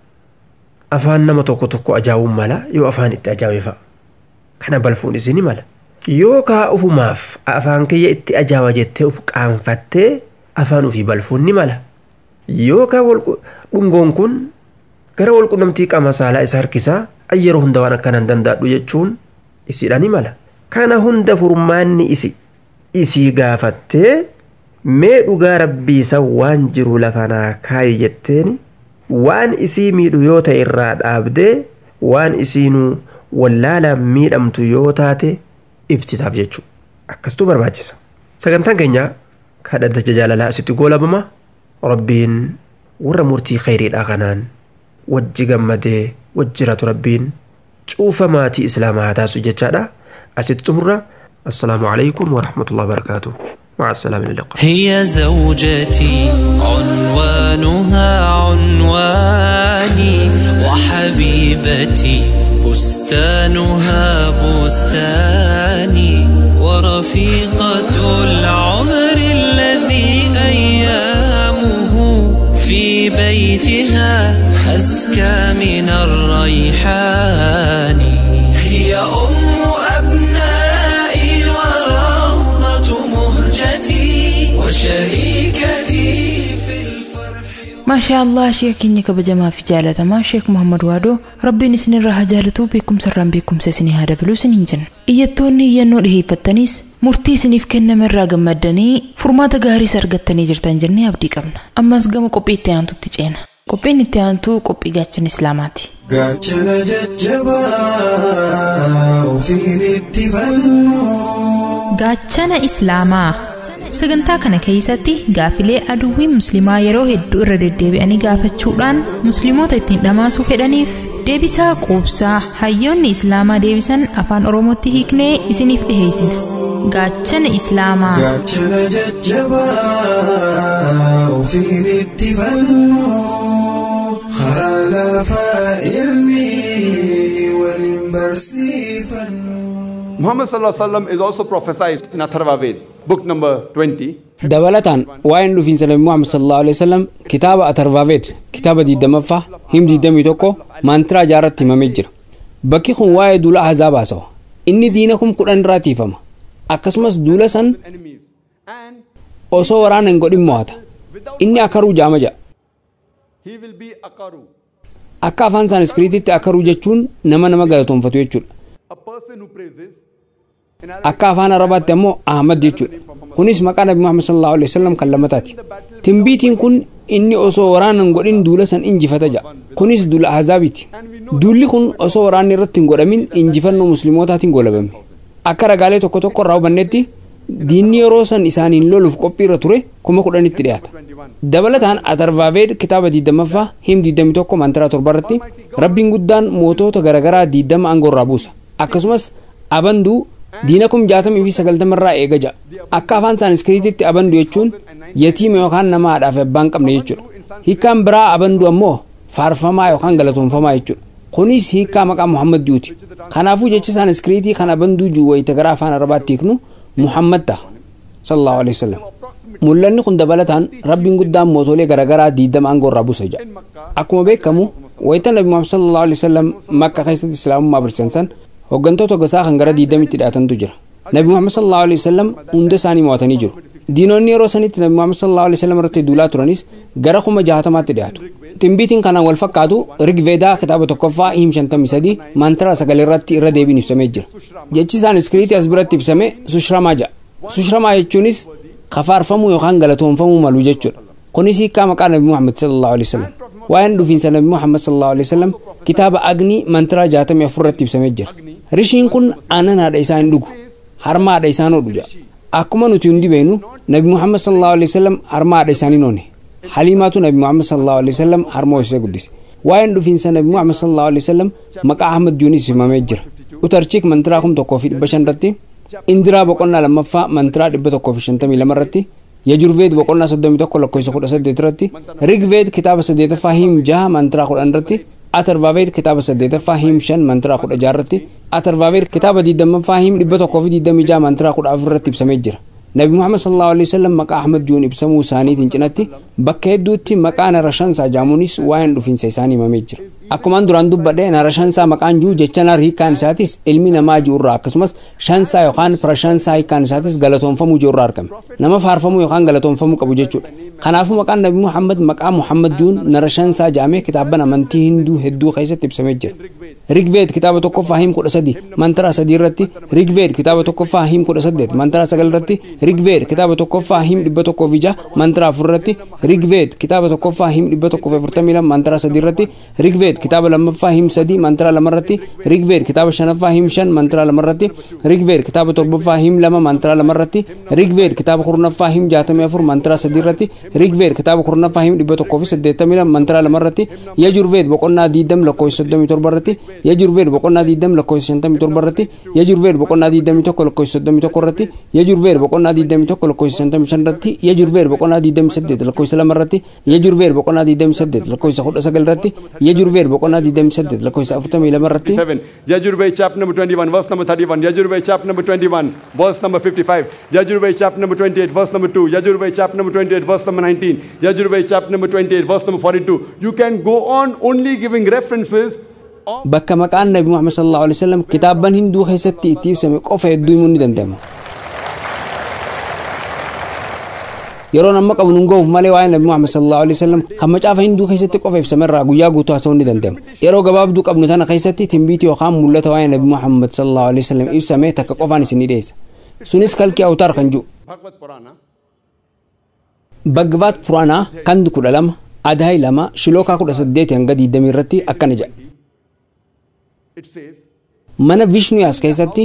afaan nama tokko tokko ajaa'uun mala yoo afaan itti ajaa'e fa'a kana balfuun isini mala yookaa ufumaaf afaan kiyya itti ajaa'a jettee uf qaanfattee afaan ufii balfuun ni mala yookaa dhungoon kun gara walqunnamtii qaama saalaa isa harkisaa yeroo hunda waan akkanaan danda'adhu jechuun isiidha ni mala. kana hunda furmaanni isi isii gaafattee mee dhugaa rabbiisa waan jiru lafanaa kaayi jetteen waan isii miidhu yoo ta'e irraa dhaabdee waan isiinuu wallaalaan miidhamtu yoo taate ibsitaaf jechuudha akkastuu barbaachisa sagantaan keenya kadhata jaalalaa asitti goolabama rabbiin warra murtii khayriidhaa kanaan wajji gammadee wajjiratu rabbiin cuufa maatii islaamaa haa taasisu jechaadha. أسد تمرة السلام عليكم ورحمة الله وبركاته مع السلامة اللقاء هي زوجتي عنوانها عنواني وحبيبتي بستانها بستاني ورفيقة العمر الذي أيامه في بيتها أزكى من الريحان هي أم أبنائي وروضة مهجتي وشريكتي في الفرح maashaa allah sheeka keenya kabajamaa fi jaalatamaa sheek muhammad waadoo rabbiin isinirraa haa jaalatuu beekumsarraan beekumsa isinii haa dabaluu isiniin jenna iyyattoonni iyyannoo dhiheeffattanis murtii isiniif kenname irraa gammaddanii furmaata gaariis argattanii jirtan jennee abdii qabna ammas gama qophii itti aantutti ceena qophiin itti aantuu qophii gaachana islaamaati gaachana jajjabaa ofiin itti fannu gaachana islaamaa sagantaa kana keessatti gaafilee aduwwiin musliimaa yeroo hedduu irra deddeebi'anii gaafachuudhaan musliimoota ittiin dhamaasuu fedhaniif deebisaa quubsaa hayyoonni islaamaa deebisan afaan oromootti hiiknee isiniif dhiheessina gaachana islaamaa gaachana jajjabaa ofiin itti fannu karaa lafaa ilmi waliin barsiifannu. Muhammad sallallahu alaihi wasallam is also prophesied in Atharva Ved, book number 20. dabalataan waa'een dhufiinsa nabi muhammad sallallahu alaihi wasallam kitaaba atarvaaveed kitaaba diidamaffaa him diidamii tokko maantiraa jaarratti himamee jira bakki kun waa'ee duula ahzaabaa haasawa inni diina kun kudhan irraa tiifama akkasumas duula san osoo waraana hin godhin mo'ata inni akaruu jaama ja'a He will be Akaru, akka afaan saaniskiriititti akaruu jechuun nama nama galatoonfatu jechuudha a person who praises. akka afaan arabaatti ammoo ahmad jechuudha kunis maqaa nabi muhammad sallallahu alaihi wasallam kan lamataati timbiitiin kun inni osoo waraana hin godhin duula san injifata ja'a kunis duula ahzaabiiti duulli kun osoo waraanni irratti hin godhamin injifannoo musliimootaatiin golabame akka ragaalee tokko tokko irraa hubannetti diinni yeroo san isaaniin loluuf qophii irra ture kuma kudhanitti dhiyaata dabalataan atarvaaveed kitaaba diidamaffaa him diidami tokko mantaraa torba irratti rabbiin guddaan mootota garaagaraa diidama aangoo irraa buusa akkasumas abanduu diina kum jaatamii fi sagaltama irraa eega ja'a akka afaan saaniskiriititti abandu jechuun yatiima yookaan nama haadhaaf abbaan qabne jechuudha hiikkaan biraa abandu ammoo faarfamaa yookaan galatoonfamaa jechuudha kunis hiikkaa maqaa muhammad juuti kanaafuu jecha saaniskiriitii kan abanduu juu wayita gara afaan arabaatti hiiknu muhammad ta'a sallallahu alaihi wasallam mul'anni kun dabalataan rabbiin guddaan mootolee garaagaraa diidama aangoo irraa buusa ja'a akkuma beekamu wayita nabi muhammad sallallahu alaihi wasallam makka keessatti islaamummaa barsiisan hooggantoota gosaa kan gara diidamitti dhiyaatantu jira nabi muhammad sallallahu alaihi wasallam hunda isaanii mo'atanii jiru diinonni yeroo sanitti nabi muhammad sallallahu alaihi wasallam irratti duulaa turanis gara kuma jahatamaatti dhiyaatu timbiitiin kanaan wal fakkaatu rigveedaa kitaaba tokkoffaa him shantamii sadii maantara sagal irratti irra deebiin ibsamee jira jechi isaan iskiriitii as biratti ibsame sushramaa ja'a sushramaa jechuunis kafaarfamuu yookaan galatoonfamuu malu jechuudha kunis hiikkaa maqaa nabi muhammad sallallahu alaihi wasallam waa'een dhufiinsa nabi muhammad sallallahu alaihi wasallam kitaaba agni mantaraa jaatamii afur irratti ibsamee jira rishiin kun aannan haadha isaa hin dhugu harma haadha isaa hodhu ja'a akkuma nuti hundi beenu nabi muhammad sallallahu alaihi wasallam harma haadha isaanii noone haliimaatu nabi muhammad sallallahu alaihi wasallam harma hoosisee guddise waa'een dhufiinsa nabi muhammad sallallahu alaihi wasallam maqaa ahmad juunis himamee jira utarchiik mantiraa kum tokkoo fi dhibba shan irratti indiraa boqonnaa lammaffaa mantiraa dhibba tokkoo fi shantamii lama irratti yajurveed boqonnaa soddomii tokko lakkoofsa kudha saddeet irratti rigveed kitaaba saddeetaffaa him jaha mantiraa kudhan irratti atarvaaveed kitaaba saddeetaffaa him shan mantiraa kudha jaha irratti atarvaaveed kitaaba diidamaffaa him dhibba tokkoo fi diidamii jaha mantiraa kudha afur irratti ibsamee jira nabi muhammad sallallahu alaihi wasallam maqaa ahmad juun ibsamuu isaaniitiin cinatti bakka hedduutti maqaa narashansaa jaamuunis waa'een dhufiinsa isaanii himamee jira akkumaan duraan dubbadhe narashansaa maqaan juu jecha nar hiikkaan isaatis ilmi namaa ji'urraa akkasumas shansaa yookaan pirashansaa hiikkaan isaatis galatoonfamuu ji'urraa argame nama faarfamuu yookaan galatoonfamuu qabu jechuudha kanaafuu maqaan nabi muhammad maqaa muhammad juun narashansaa jaamee kitaaban amantii hinduu hedduu keessatti ibsamee jira rigveed kitaaba tokkoffaa him kudha sadi mantara sadii irratti rigveed kitaaba tokkoffaa him kudha saddeet mantara sagal irratti rigveed kitaaba tokkoffaa him dhibba tokkoo fi jaha mantara afur irratti rigveed kitaaba tokkoffaa him dhibba tokkoo fi afurtamii lama mantara sadii irratti rigveed kitaaba lammaffaa him sadii mantara lama irratti rigveed kitaaba shanaffaa him shan mantara lama irratti rigveed kitaaba torbaffaa him lama mantara lama irratti rigveed kitaaba kurnaffaa him jaatamii afur mantara sadii irratti rigveed kitaaba kurnaffaa him dhibba tokkoo fi saddeettamii lama mantara lama irratti yajurveed boqonnaa diidam lakkoofsa soddomii torba irratti yajurveer boqonnaa diidam lakkoofsa shantamii torba irratti yajurveer boqonnaa diidamii tokko lakkoofsa soddomii tokko irratti yajurveer boqonnaa diidamii tokko lakkoofsa shantamii shan irratti yajurveer boqonnaa diidamii saddeet lakkoofsa lama irratti yajurveer boqonnaa diidamii saddeet lakkoofsa kudha sagal irratti yajurveer boqonnaa diidamii saddeet lakkoofsa afurtamii lama irratti Yajurvey chapter number 21, verse number 31. Yajurvey chapter number 21, verse number 55. Yajurvey chapter number 28, verse number 2. Yajurvey chapter number 28, verse number 19. Yajurvey chapter number 28, verse number 42. You can go on only giving references bakka maqaan nabi muhammad sallallahu alaihi wasallam kitaabban hinduu keessatti itti ibsame qofa hedduu himuu ni danda'ama yeroo amma qabnu hin ga'uuf malee waa'ee nabi muhammad sallallahu alaihi wasallam kan macaafa hinduu keessatti qofa ibsame irraa guyyaa guutuu haasa'uu ni danda'ama yeroo gabaabduu qabnu tana keessatti timbiitii yookaan mul'ata waa'ee nabi muhammad sallallahu alaihi wasallam ibsame takka qofaan isin ni dhiyeessa sunis kalkii awtaar kan jiru bagvaat puraanaa kandi kudha lama adaayi lama shilookaa kudha saddeeti hanga diidamii irratti akkana jedha mana vishnuyaas keessatti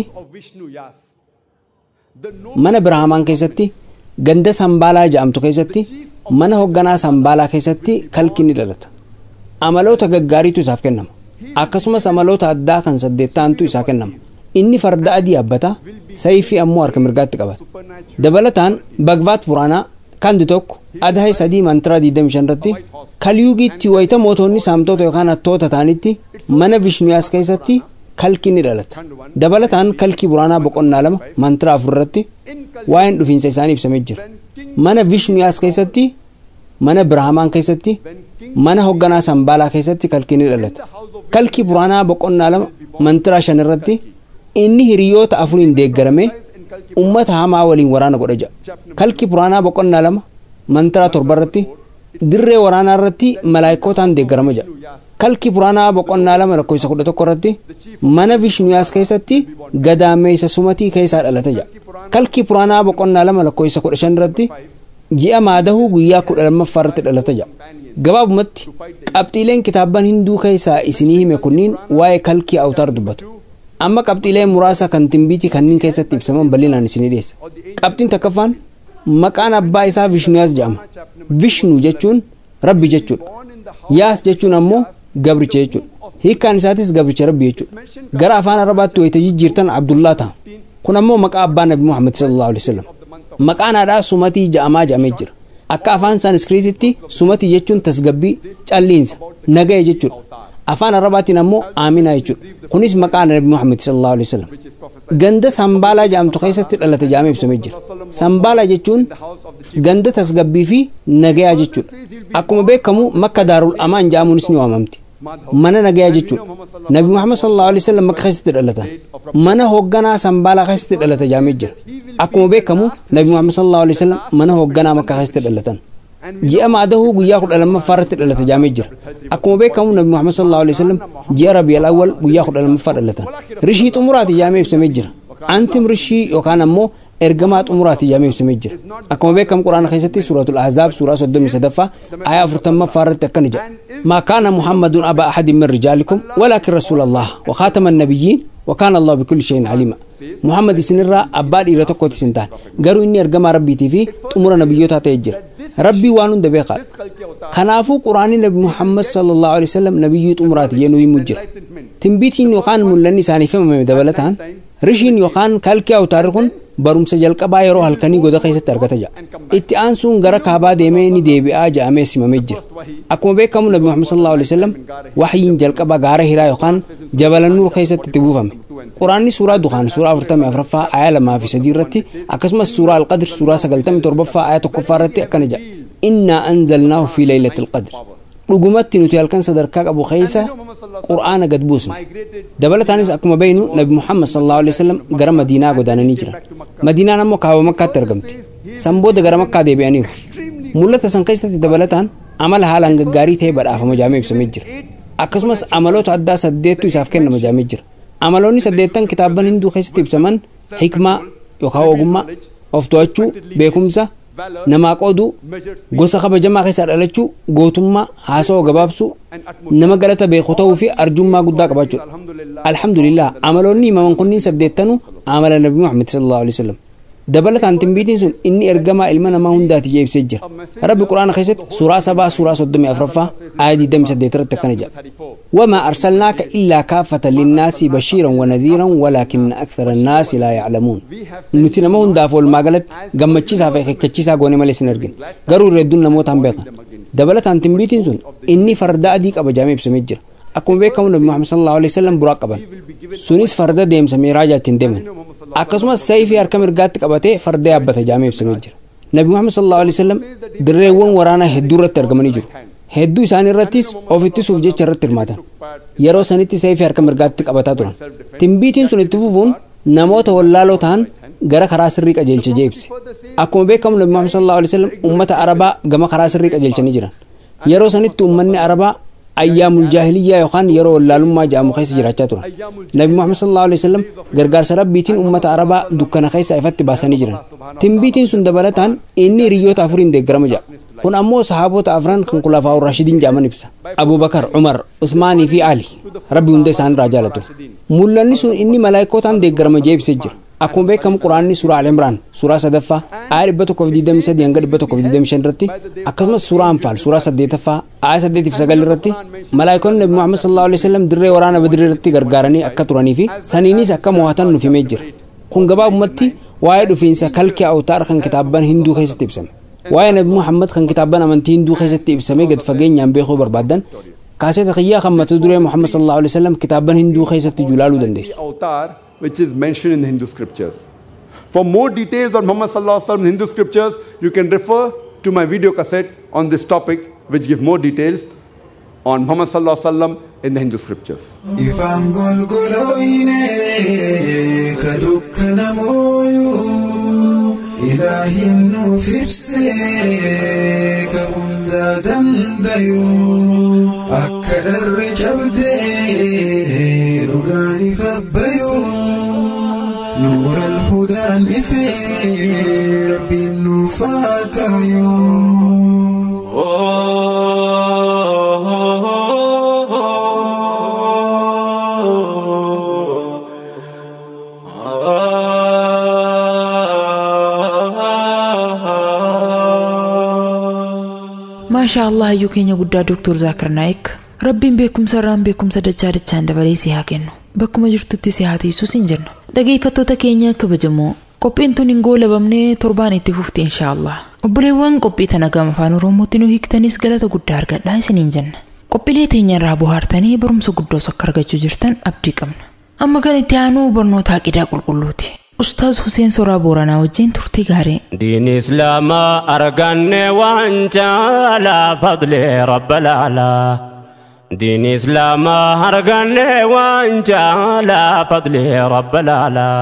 mana biraahamaan keessatti ganda sambaalaa jedhamtu keessatti mana hoogganaa sambaalaa keessatti kalki ni dhalata amaloota gaggaariitu isaaf kennama akkasumas amaloota addaa kan saddeettaantu isaa kennama inni farda adii yaabbata sayfii ammoo harka mirgaatti qabata dabalataan bagvaat puraanaa kandi tokko adaayi sadii mantiraa 25 irratti kaliyuugiitti wayita mootonni saamtota yookaan hattoota ta'anitti mana vishnuyaas keessatti kalki ni dhalata dabalataan kalkii buraanaa boqonnaa lama mantiraa afur irratti waa'een dhufiinsa isaanii ibsamee jira mana vishnuyaas keessatti mana biraahamaan keessatti mana hoogganaa sambaalaa keessatti kalkii ni dhalata kalkii buraanaa boqonnaa lama mantiraa shan irratti inni hiriyoota afuriin deeggarame ummata hamaa waliin waraana godha jedha kalkii buraanaa boqonnaa lama mantiraa torba irratti dirree waraanaa irratti malaayikootaan deeggarama jedha kalkii buraanaa boqonnaa lama lakkoofsa kudha tokko irratti mana vishnuyaas keessatti gadaameessa sumatii keessaa dhalata jedha kalkii buraanaa boqonnaa lama lakkoofsa kudha shan irratti ji'a maadahuu guyyaa kudha lammaffaa irratti dhalata jedha gabaabumatti qabxiileen kitaabban hinduu keessaa isinii hime kunniin waa'ee kalkii awtaar dubbatu amma qabxiilee muraasa kan timbiitii kanneen keessatti ibsaman bal'inaan isinii dhiyeessa qabxiin takkaffaan maqaan abbaa isaa vishnuyaas jedhama vishnu jechuun rabbi jechuudha yaas jechuun ammoo gabricha jechuudha hiikkaan isaatis gabricha rabbi jechuudha gara afaan arabaatti wayita jijjiirtan abdullaa ta'a kun ammoo maqaa abbaa nabi muhammad sallallahu alaihi wasallam maqaan haadhaa sumatii ja'amaa jedhamee jira akka afaan saaniskiriititti sumatii jechuun tasgabbii calliinsa nagaya jechuudha afaan arabaatiin ammoo aaminaa jechuudha kunis maqaa nabi muhammad sallallahu alaihi wasallam ganda sambaalaa jedhamtu keessatti dhalate jedhamee ibsamee jira sambaalaa jechuun ganda tasgabbii fi nagayaa jechuudha akkuma beekamu makka daarul amaan jedhamuunis ni waamamti mana nagayaa jechuudha nabi muhammad sallallahu alaihi wasallam makka keessatti dhalatan mana hoogganaa sambaalaa keessatti dhalate jedhamee jira akkuma beekamu nabi muhammad sallallahu alaihi wasallam mana hoogganaa makka keessatti dhalatan ji'a maadahuu guyyaa kudha lammaffaa irratti dhalate jedhamee jira akkuma beekamu nabi muhammad sallallahu alaihi wasallam ji'a rabi'al awwal guyyaa kudha lammaffaa dhalatan rishii xumuraati jedhamee ibsamee jira antim rishii yookaan ammoo ergamaa xumuraati jedhamee ibsamee jira akkuma beekamu quraana keessatti suuratul ahzaab suuraa soddomii sadaffaa ayaa afurtammaffaa irratti akkana jedha maa kaana muhammadun aba ahadin min rijaalikum walaakin rasuula allah wa khaatama annabiyyiin وكان الله بكل شيء عليما محمد سنرا أباد إلى تقوت سنتان قالوا إني أرجع ربي تيفي تمر نبيوتها تيجر ربي وانون دبيقات خنافو قرآن نبي محمد صلى الله عليه وسلم نبيوت أمرات ينوي مجر تنبيتين يقان ملني ساني فما دبلتان رشين يقان كالكي أو تاريخون barumsa jalqabaa yeroo halkanii goda keessatti argata ja'a itti aansuun gara kaabaa deemee ni deebi'aa ja'amee simamee jira akkuma beekamu nabi muhammad sallallahu alaihi wasallam waxyiin jalqaba gaara hiraa yookaan jabala nuur keessatti itti buufame quraanni suuraa dukaan suuraa afurtamii afuraffaa ayaa lamaa fi sadii irratti akkasumas suuraa alqadr suuraa sagaltamii torbaffaa ayaa tokkoffaa irratti akkana jedha innaa anzalnaahu fi leeylatil qadr dhugumatti nuti halkan sadarkaa qabu keessa qur'aana gad buusne dabalataanis akkuma beeynu nabi muhammad sallallahu alaihi wasallam gara madiinaa godaananii jira madiinaan ammoo kaaba makkaatti argamti san booda gara makkaa deebi'aniiru mul'ata san keessatti dabalataan amala haalaan gaggaarii ta'e badhaafama jaamee ibsamee jira akkasumas amaloota addaa saddeettu isaaf kennama jaamee jira amaloonni saddeettan kitaabban hinduu keessatti ibsaman hikmaa yookaan ogummaa of to'achuu beekumsa namaa qooduu gosa kabajamaa keessaa dhalachuu gootummaa haasawaa gabaabsuu nama galata beeku ta'uu fi arjummaa guddaa qabaachuudha alhamdulillah amaloonni himaman kunniin saddeettanuu amala nabi muhammad sallallahu alaihi wasallam dabalataan timbiitiin sun inni ergamaa ilma namaa hundaati jee ibsee jira rabbi quraana keessatti suuraa sabaa suuraa soddomii afuraffaa ayaa digdamii saddeet irratti akkana jedha وما أرسلناك إلا كافة للناس بشيرا ونذيرا ولكن أكثر الناس لا يعلمون نتنا ما هون دافول ما قالت قم تشيسا في كتشيسا قوني مالي سنرجن قروا يردون نموت هم بيقا دبلت عن تنبيتين سن إني فردا أديك أبا جامع بسمجر أكون بيكم نبي محمد صلى الله عليه وسلم براقبا سنيس فردا ديم سمي راجع تندمن أكسما سيفي أركم رقاتك أبتي فردا أبتا جامع بسمجر نبي محمد صلى الله عليه وسلم دريوان ورانا هدورة ترجمني جرو hedduu isaanii irrattis of ittisuuf jecha irratti hirmaatan yeroo sanitti seefii harka mirgaatti qabataa turan timbiitiin sun itti fufuun namoota wallaaloo ta'an gara karaa sirrii qajeelcha jeebse akkuma beekamu nabi muhammad sallallahu alaihi wasallam ummata arabaa gama karaa sirrii qajeelchanii jiran yeroo sanitti ummanni arabaa ayyaamul jaahiliyyaa yookaan yeroo wallaalummaa jedhamu keessa jiraachaa turan nabi muhammad sallallahu alaihi wasallam gargaarsa rabbiitiin ummata arabaa dukkana keessa ifatti baasanii jiran timbiitiin sun dabalataan inni hiriyoota afuriin deeggarama jedha kun ammoo sahaabota afran kan kulafaa rashidiin jedhaman ibsa abubakar umar usmaanii fi ali rabbi hunda isaan irraa jaalatu mul'anni sun inni malaayikootaan deeggarama jeebisee jira akkuma beekamu quraanni suuraa al-imraan suuraa sadaffaa aaya dhibba tokkoof digdamii sadii hanga dhibba tokkoof digdamii shan irratti akkasumas suuraa anfaal suuraa saddeetaffaa aaya saddeetiif sagal irratti malaayikoonni nabi muhammad sallallahu alaihi wasallam dirree waraana badirii irratti gargaaranii akka turanii fi saniinis akka mo'atan nuuf himee jira kun gabaabumatti waa'ee dhufiinsa kalkee awtaar kan kitaabban hinduu keessatti ibsame waa'ee nabi muhammad kan kitaabban amantii hinduu keessatti ibsamee gad fageenyaan beekuu barbaadan kaaseta kiyyaa kan mata duree muhammad sallallahu alaihi wasallam kitaabban hinduu keessatti julaaluu dandeessu avatar which is mentioned in the Hindu scriptures. For more details on Muhammad sallallahu alaihi wasallam in Hindu scriptures, you can refer to my video cassette on this topic, which give more details on Muhammad sallallahu alaihi wasallam in the Hindu scriptures. ifaan golgolooyne ka dukkana mooyuu ilaahin nuuf ibsee ka hundaa dandayuu akka dharre cabdee dhugaan ifabbayuu nuura alhudaan ifee rabbiin nuuf haa maashaa allah hayyuu keenya guddaa dooktor zaakir naayik rabbiin beekumsa irraan beekumsa dachaa dachaan dabalee si haa kennu bakkuma jirtutti si haa tiisuus hin jennu dhageeffattoota keenya kabajamoo qophiin tun hin goolabamnee torbaan itti fufti inshaa allah obboleewwan qophii tana gama afaan oromootti nu hiiktanis galata guddaa argadhaa isiniin jenna qophiilee teenya irraa bohaartanii barumsa guddoos akka argachuu jirtan abdii qabna amma kan itti aanuu barnoota aqidaa qulqulluuti ustaaz Huseen Soraa Booranaa wajjin turtii gaarii. دين إسلام أرقني وانجالا فضل رب الأعلى دين إسلام أرقني وانجالا فضل رب الأعلى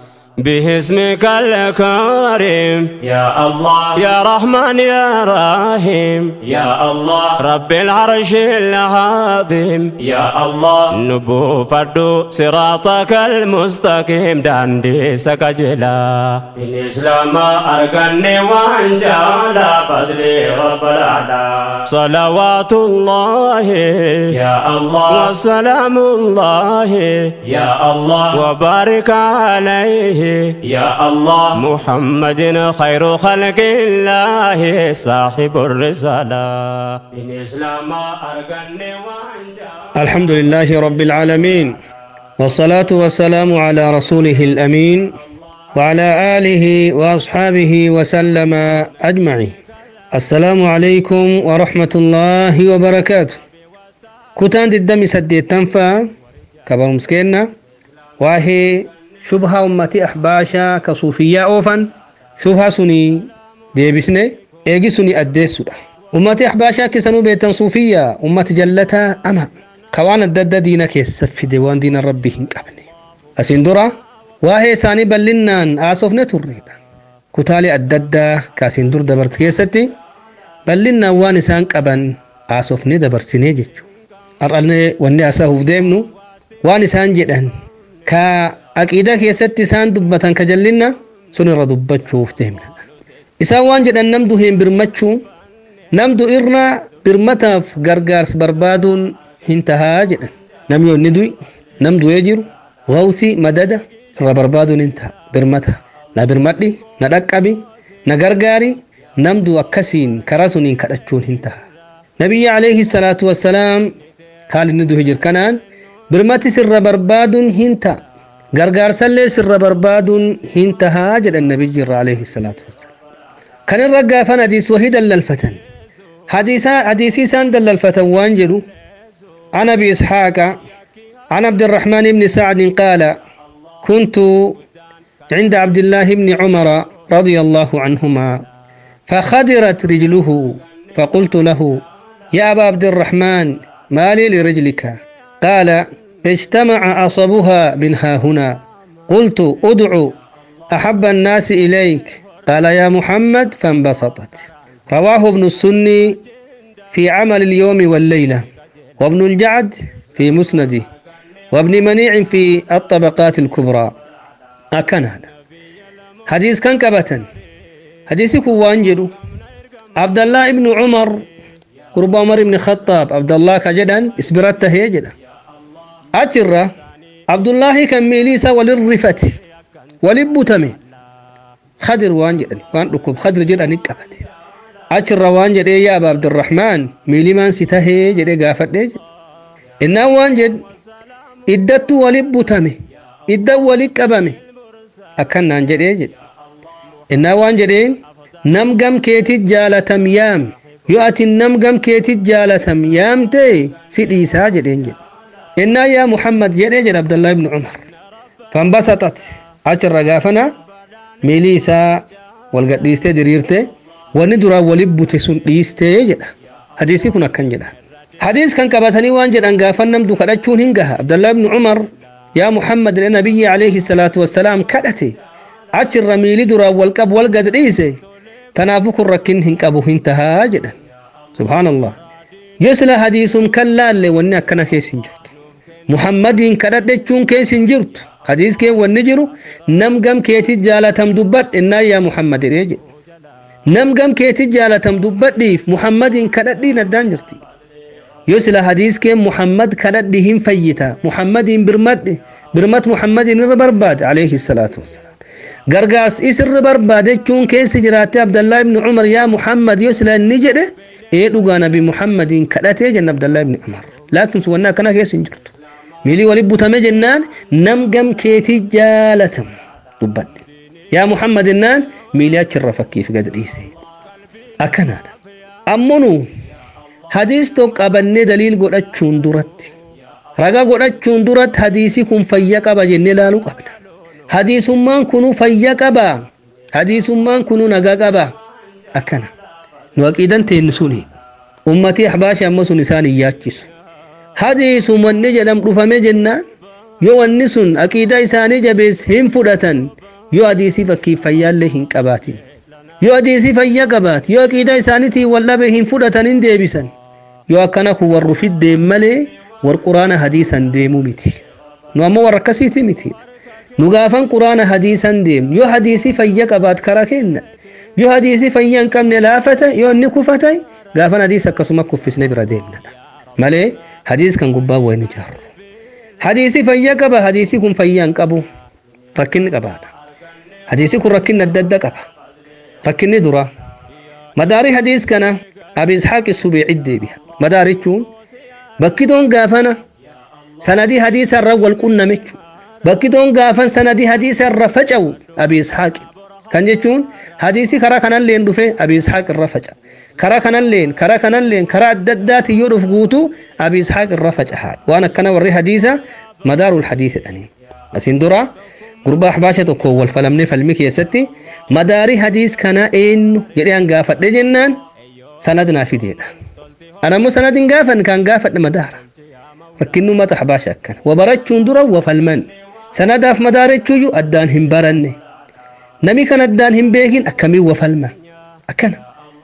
باسمك الكريم يا الله يا رحمن يا رحيم يا الله رب العرش العظيم يا الله نبو فردو صراطك المستقيم داندي سكجلا الإسلام أرقني وانجالا فضلي رب الأعلى صلوات الله يا الله وسلام الله يا الله وبارك عليه يا الله محمد خير خلق الله صاحب الرسالة الإسلام أرقني الحمد لله رب العالمين والصلاة والسلام على رسوله الأمين وعلى آله وأصحابه وسلم أجمعين السلام عليكم ورحمة الله وبركاته كتان الدم سدي تنفى كبر مسكينا وهي شبهة أمتي أحباشا كصوفية أوفا شبهة سني ديبسني إيجي سني أديسو أمتي أحباشا كسنو بيتن صوفية أمتي جلتا أما كوان الدد دينك يسفد وان دين ربي هنقبني أسين درا واهي ساني بلنان آسوفنا تريبا كتالي الدد كاسين در دبرت كيستي بلنان وان سان قبن آسوفني دبر سنيجيشو أرألني واني أساهو ديمنو وان سان جدن ka aqiidaa keessatti isaan dubbatan ka jallinna sun irra dubbachuuf deemna isaan waan jedhan namdu hin birmachuu namdu irra birmataaf gargaarsa barbaaduun hin tahaa jedhan namni onni du'i nam du'ee jiru wawsi madada irra barbaaduun hin taha birmata na birmadhi na dhaqqabi na gargaari namdu akkasiin karaa suniin kadhachuun hin taha nabiyyi alayhi salaatu wassalaam haal inni duhe jir kanaan birmati sirra barbaaduun hin ta'a gargaarsallee sirra barbaaduun hin tahaa jedhan nabiyyi irra alayhi salaatu wassalaam kan irra gaafan hadiis wahii dallalfatan hadiisii isaan dallalfatan waan jedhu عن ابي اسحاق عن عبد الرحمن بن سعد قال كنت عند عبد الله بن عمر رضي الله عنهما فخدرت رجله فقلت له يا ابا عبد الرحمن ما لي لرجلك قال اجتمع عصبها من ها هنا قلت ادعو احب الناس اليك قال يا محمد فانبسطت رواه ابن السني في عمل اليوم والليله وابن الجعد في مسنده وابن منيع في الطبقات الكبرى أكن هذا حديث كان كبتا حديث كوانجلو عبد الله ابن عمر قرب عمر بن الخطاب عبد الله كجدا اسبرته جدا أجرة عبد الله كان ميليسا وللرفت ولبتمي خدر وانجل وان ركوب خدر جدا نكبت achirra waan jedhee yaa aba abdurrahmaan miilimaan si tahee jedhee gaafadhee innaan waan jed iddattu wali butame iddan wali qabame akkannaan jedhee jedhe innaan waan jedheen nam gam keetit jaalatam yaam yoo ati nam gam keetit jaalatam yaamte si dhiisaa jedheen jedhe innaan yaa muhammad jedhee jedhe abdallah ibnu umar fanbasaxat achirra gaafana miilii isaa wal gadhiistee diriirte wanni duraan walii bute sun dhiistee jedha hadiisii kun akkan jedha hadiis kan qabatanii waan jedhan gaafan namdu kadhachuun hin gaha abdallah ibnu umar yaa muhammad jedhe nabiyyi alayhi salaatu wassalaam kadhate achirra miili duraan wal qabu wal gad dhiise tanaafu kun rakkin hin qabu hin tahaa jedhan subhaanallah yoo sila hadiisum kan laalle wanni akkana keessa hin jirtu muhammadiin kadhadhechuun keessa hin jirtu hadiis kee wanni jiru nam gam keetit jaalatam dubbadhe innaa yaa muhammad jedhee jedhe nam gam keetit jaalatam dubbadhiif muhammadiin kadhadhiin addaan jirti yoo sila hadiis kee muhammad kadhadhi hin fayyita muhammadiin birmadhe birmat muhammadiin irra barbaade alayhi salaatu wassalaam gargaars isirra barbaadechuun keessi jiraatte abdallaa ibni umar yaa muhammad yoo sila inni jedhe ee dhugaa nabi muhammadiin kadhatee jenna abdallaa ibni umar laakiin sun wanni akkana keessa hin jirtu miilii wali butame jennaan nam gam keetii jaalatam dubbadhe yaa muhammad jennaan miilii achirra fakkiif gad dhiise akkanaadha ammonu hadiis tokko qabannee daliil godhachuun duratti raga godhachuun duratti hadiisii kun fayya qaba jennee laaluu qabna hadiisummaan kunu fayya qaba hadiisummaan kunu nagaa qaba akkana nu aqiidan teennu suni ummatii ahbaashi amma sun isaan hin yaachisu hadiisum wanni jedham dhufame jennaan yoo wanni sun aqiidaa isaanii jabees hin fudhatan yoo hadiisii fakkiif fayyaallee hin qabaatin yoo hadiisii fayya qabaat yoo aqiidaa isaaniitiin wallabe hin fudhatan hin deebisan yoo akkana kun warru fiddeen malee war quraana hadiisan deemuu miti nu ammoo warra akkasiiti miti nu gaafan quraana hadiisan deemu yoo hadiisii fayya qabaat kara kenna yoo hadiisii fayya hin qabne laafata yoo inni kufata gaafan hadiis akkasuma kuffisne bira deemnadha malee hadiis kan gubbaa wayni jaaru hadiisii fayya qaba hadiisii kun fayya hin qabu rakkinni qabaadha hadiisii kun rakkinni adda adda qaba rakkinni dura madaarii hadiis kana abi ishaaqi subeecit deebi'a madaarichuun bakkidoon gaafana sanadii hadiisa irra wal qunnamechu bakkidoon gaafan sanadii hadiisa irra faca'u abi ishaaqi kan jechuun hadiisii karaa kanalleen dhufe abi ishaaq irra faca karaa kanalleen karaa kanalleen karaa adda addaati yoo dhuf guutu abi ishaaq irra facaha waan akkana warri hadiisa madaarul hadiisi dhaniin asiin dura gurbaa ahbaasha tokko wal falamne falmi keessatti madaarii hadiis kana eenyu jedhee an gaafadhe jennaan sanad naa fideedha anammoo sanad hin gaafan kan gaafadhe madaara rakkinnu mata ahbaasha akkana wa barachuun dura wa falman sanadaaf madaarachuuyyuu addaan hin baranne nami kan addaan hin beekin akkamiin wa falma akkana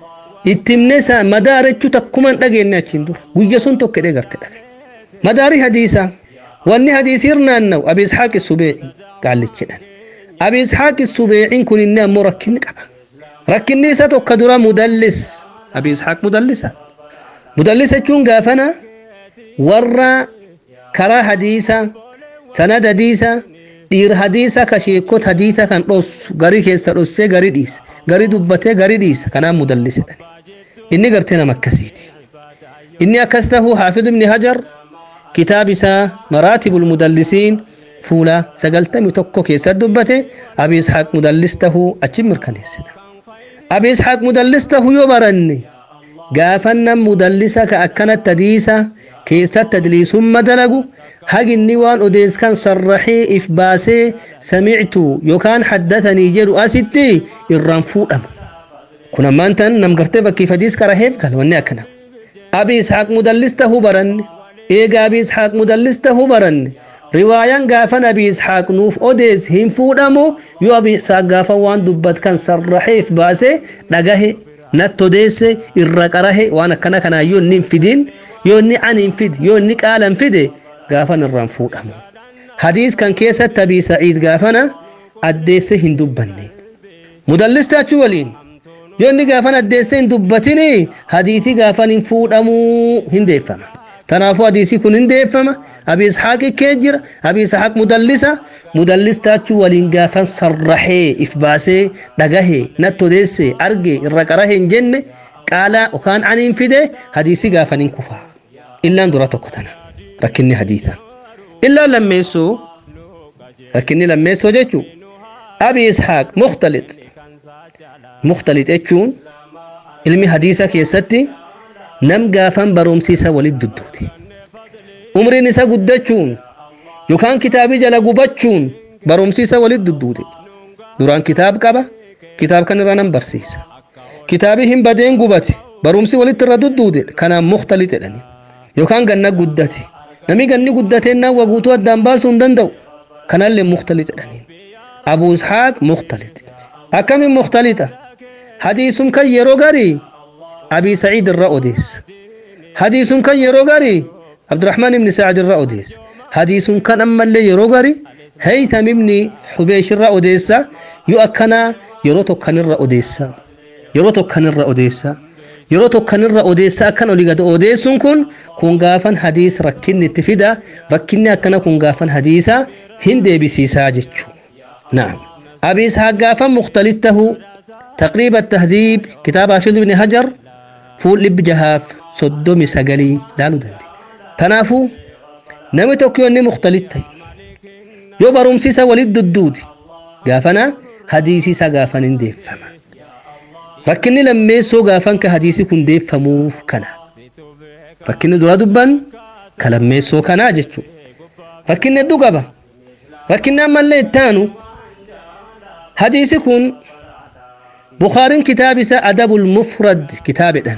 ittimne sa madaarachuu takkuman dhageenye achiin dura guyya sun tokko hidhee garte dhage madaarii hadiisaa wanni hadiisiir naanna'u abi ishaaqi subeeci qaallichidhan abi ishaaqi subeecin kun inni ammoo rakkinni qaba rakkinni isa tokko dura mudallis abi ishaaq mudallisa mudallisa jechuun gaafana warra karaa hadiisa sanad hadiisa dhiir hadiisa ka sheekot hadiisa kan dhossu garii keessa dhossee garii dhiisa garii dubbatee garii dhiisa kanaan mudallisidhan inni gartee nama akkasiiti inni akkas tahuu haafid ibni hajar kitaab isaa maraatibul mudallisiin fuula sagaltami tokko keessatti dubbate abi ishaaq mudallis tahuu achi mirkaneessina abi ishaaq mudallis tahuu yoo baranne gaafannan mudallisa ka akkanatti hadiisa keessatti tadliisumma dalagu haginni waan odeeskan sarraxee if baasee samictu yookaan haddatanii jedhu asitti irraan fuudhama kun ammaan tan nam gartee bakkiif hadiis qaraheef gal wanni akkana abi ishaaq mudallis tahuu baranne eega abi ishaaq mudallis tahuu baranne riwaayaan gaafan abi ishaaq nuuf odees hin fuudhamu yoo abi ishaaq gaafan waan dubbat kan sarraxee if baasee dhagahe natti odeesse irra qarahe waan akkana kanaa yoo inni hin fidin yoo inni an hin fid yoo inni qaala hin fide gaafan irraan fuudhamu hadiis kan keessatti abii sa'iid gaafana addeesse hin dubbanne mudallistaachuu waliin yoo inni gaafan addeesse hin dubbatini hadiisii gaafan hin fuudhamuu hin deeffama tanaafuu hadiisii kun hin deeffama abii ishaaqi kee jira abii ishaaq mudallisa mudallistaachuu waliin gaafan sarraxee if baasee dhagahe natti odeesse arge irra qarahe hin jenne qaala yookaan ani hin fide hadiisii gaafan hin kufaa illaan dura tokko tana rakkinni hadiisa illaan lammeessoo rakkinni lammeessoo jechuu abi ishaaq mukhtalit mukhtalit jechuun ilmi hadiisa keessatti nam gaafan barumsiisa walit dudduuti umriin isa guddachuun yookaan kitaabii jala gubachuun barumsiisa walit dudduute duraan kitaab qaba kitaab kan irra nan barsiisa kitaabii hin badeen gubate barumsi walitti irra dudduute kanaan mukhtalit jedhani yookaan ganna guddate nami ganni guddateen nan waguutuu addaan baasuu hin danda'u kanallee mukhtalit jedhaniin abuu ishaaq mukhtalit akkamiin mukhtalita hadiisum kan yeroo garii abii saciid irra odeessa hadiisum kan yeroo garii abdurahmaan ibni sacad irra odeessa hadiisum kan ammallee yeroo garii haytham ibni xubeesh irra odeessa yoo akkanaa yeroo tokkanirra odeessa yeroo tokkanirra odeessa yeroo tokkanirra odeessa akkan olii gad odeessuun kun kun gaafan hadiis rakkinni itti fida rakkinni akkana kun gaafan hadiisa hin deebisiisaa jechuu naam abi ishaaq gaafan mukhtalit tahu taqriiba tahdiib kitaaba hafiz ibni hajar fuul dhibbi jahaaf soddomi sagalii laaluu dandeenya kanaafuu namni tokko yoo inni mukhtalit ta'e yoo barumsiisa walit dudduuti gaafana hadiisiisa gaafan hin deeffama rakkinni lammeessoo gaafan ka hadiisi kun deeffamuuf kana rakkinni dura dubban ka lammeessoo kanaa jechuu rakkinni hedduu qaba rakkinni ammallee ittaanu hadiisi kun bukaariin kitaab isa adabul mufrad kitaabedhan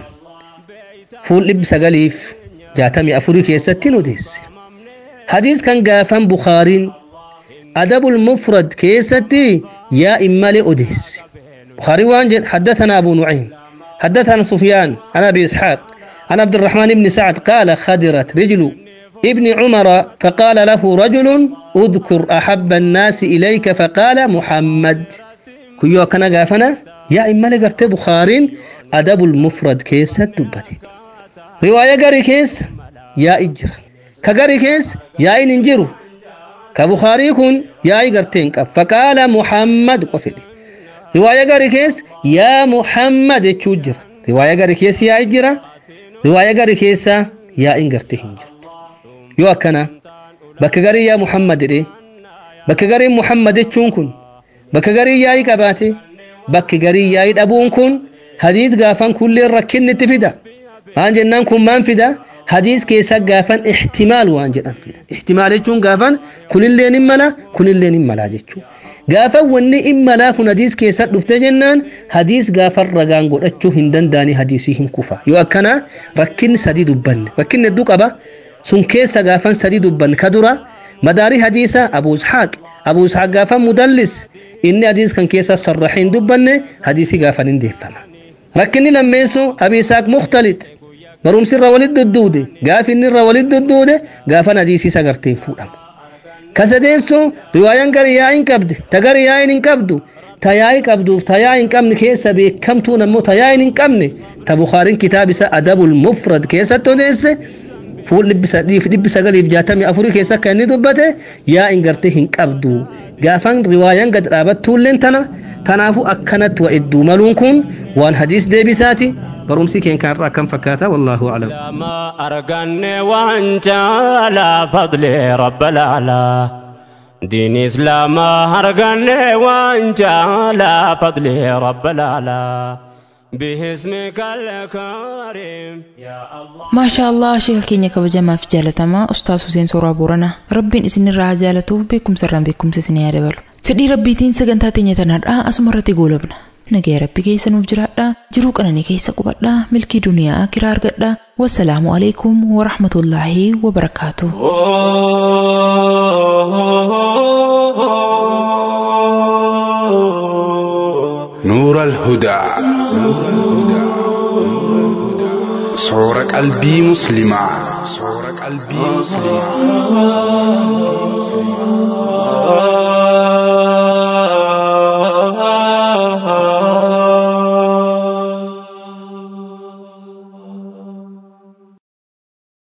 fuul dhibbi sagaliif jaatamii afurii keessatti hin odeesse hadiis kan gaafan bukaariin adabul mufrad keessatti yaa immalee odeesse بخاري وان حدثنا أبو نعيم حدثنا سفيان عن أبي إسحاق عن عبد الرحمن بن سعد قال خدرت رجل ابن عمر فقال له رجل اذكر أحب الناس إليك فقال محمد كيو كان غافنا يا إما لقرت بخارين أدب المفرد كيس دبتي رواية غري كيس يا إجر كغري كيس يا إن انجرو كبخاري كن يا إجرتين فقال محمد قفلي riwaaya gari keessa yaa muhammad jechuu jira riwaaya gari keessa yaa jira riwaaya gari keessa yaa in garte hin jirtu yoo akkana bakka garii yaa muhammad jedhe bakka garii muhammad jechuun kun bakka garii yaa'i qabaate bakki garii yaa'i dhabuun kun hadiis gaafan kulleen rakkinni itti fida waan jennaan kun maan fida hadiis keessa gaafan ihtimaal waan jedhan fida ihtimaal jechuun gaafan kunilleen hin mala kunilleen hin malaa jechuudha gaafa wanni immalaa kun hadiis keessa dhufte jennaan hadiis gaafa ragaan godhachuu hin danda'ani hadiisii hin kufa yoo akkana rakkinni sadii dubbanne rakkinni hedduu qaba sun keessa gaafan sadii dubbanne ka dura madaarii hadiisa abuu ishaaq abuu ishaaq gaafa mudallis inni hadiis kan keessa sarraxee hin dubbanne hadiisii gaafan hin deeffama rakkinni lammeessu abii ishaaq mukhtalit barumsi irra walit dudduude gaafi inni irra walit dudduude gaafan hadiisii sagarteen fuudhamu kasadeessu riwaayaan gari yaa hin qabde ta gari yaa hin qabdu ta yaa hin qabduuf ta yaa hin qabne keessa beekamtuun ammoo ta yaa hin qabne ta bukaariin kitaab isa adabul mufrad keessatti odeesse fuul dhibbi sagaliif jaatamii afurii keessa akka inni dubbate yaa hin garte hin qabdu gaafan riwaayaan gad dhaabattuulleen tana tanaafu akkanatti wa idduu maluun kun waan hadiis deebisaati barumsi keen kaarraa akkam fakkaata wallaahu aclam أرقني وانت على فضل رب الأعلى دين إسلام أرقني وانت على فضل رب الأعلى باسمك الكريم يا الله maashaa allah sheeka keenya kabajamaaf jaalatamaa ustaas Huseen Sooraa Booranaa rabbiin isinirraa haa jaalatuuf beekumsarraan beekumsa isinii haa dabalu fedhii rabbiitiin sagantaa teenya tanaadhaa asuma irratti goolabna nagaya rabbi keessa nuuf jiraadhaa jiruu qananii keessa qubadhaa milkii duniyaa kiraa argadhaa wassalaamu alaikum warahmatullaahi wabarakaatuh نور الهدى صور قلبي مسلمة صور قلبي مسلمة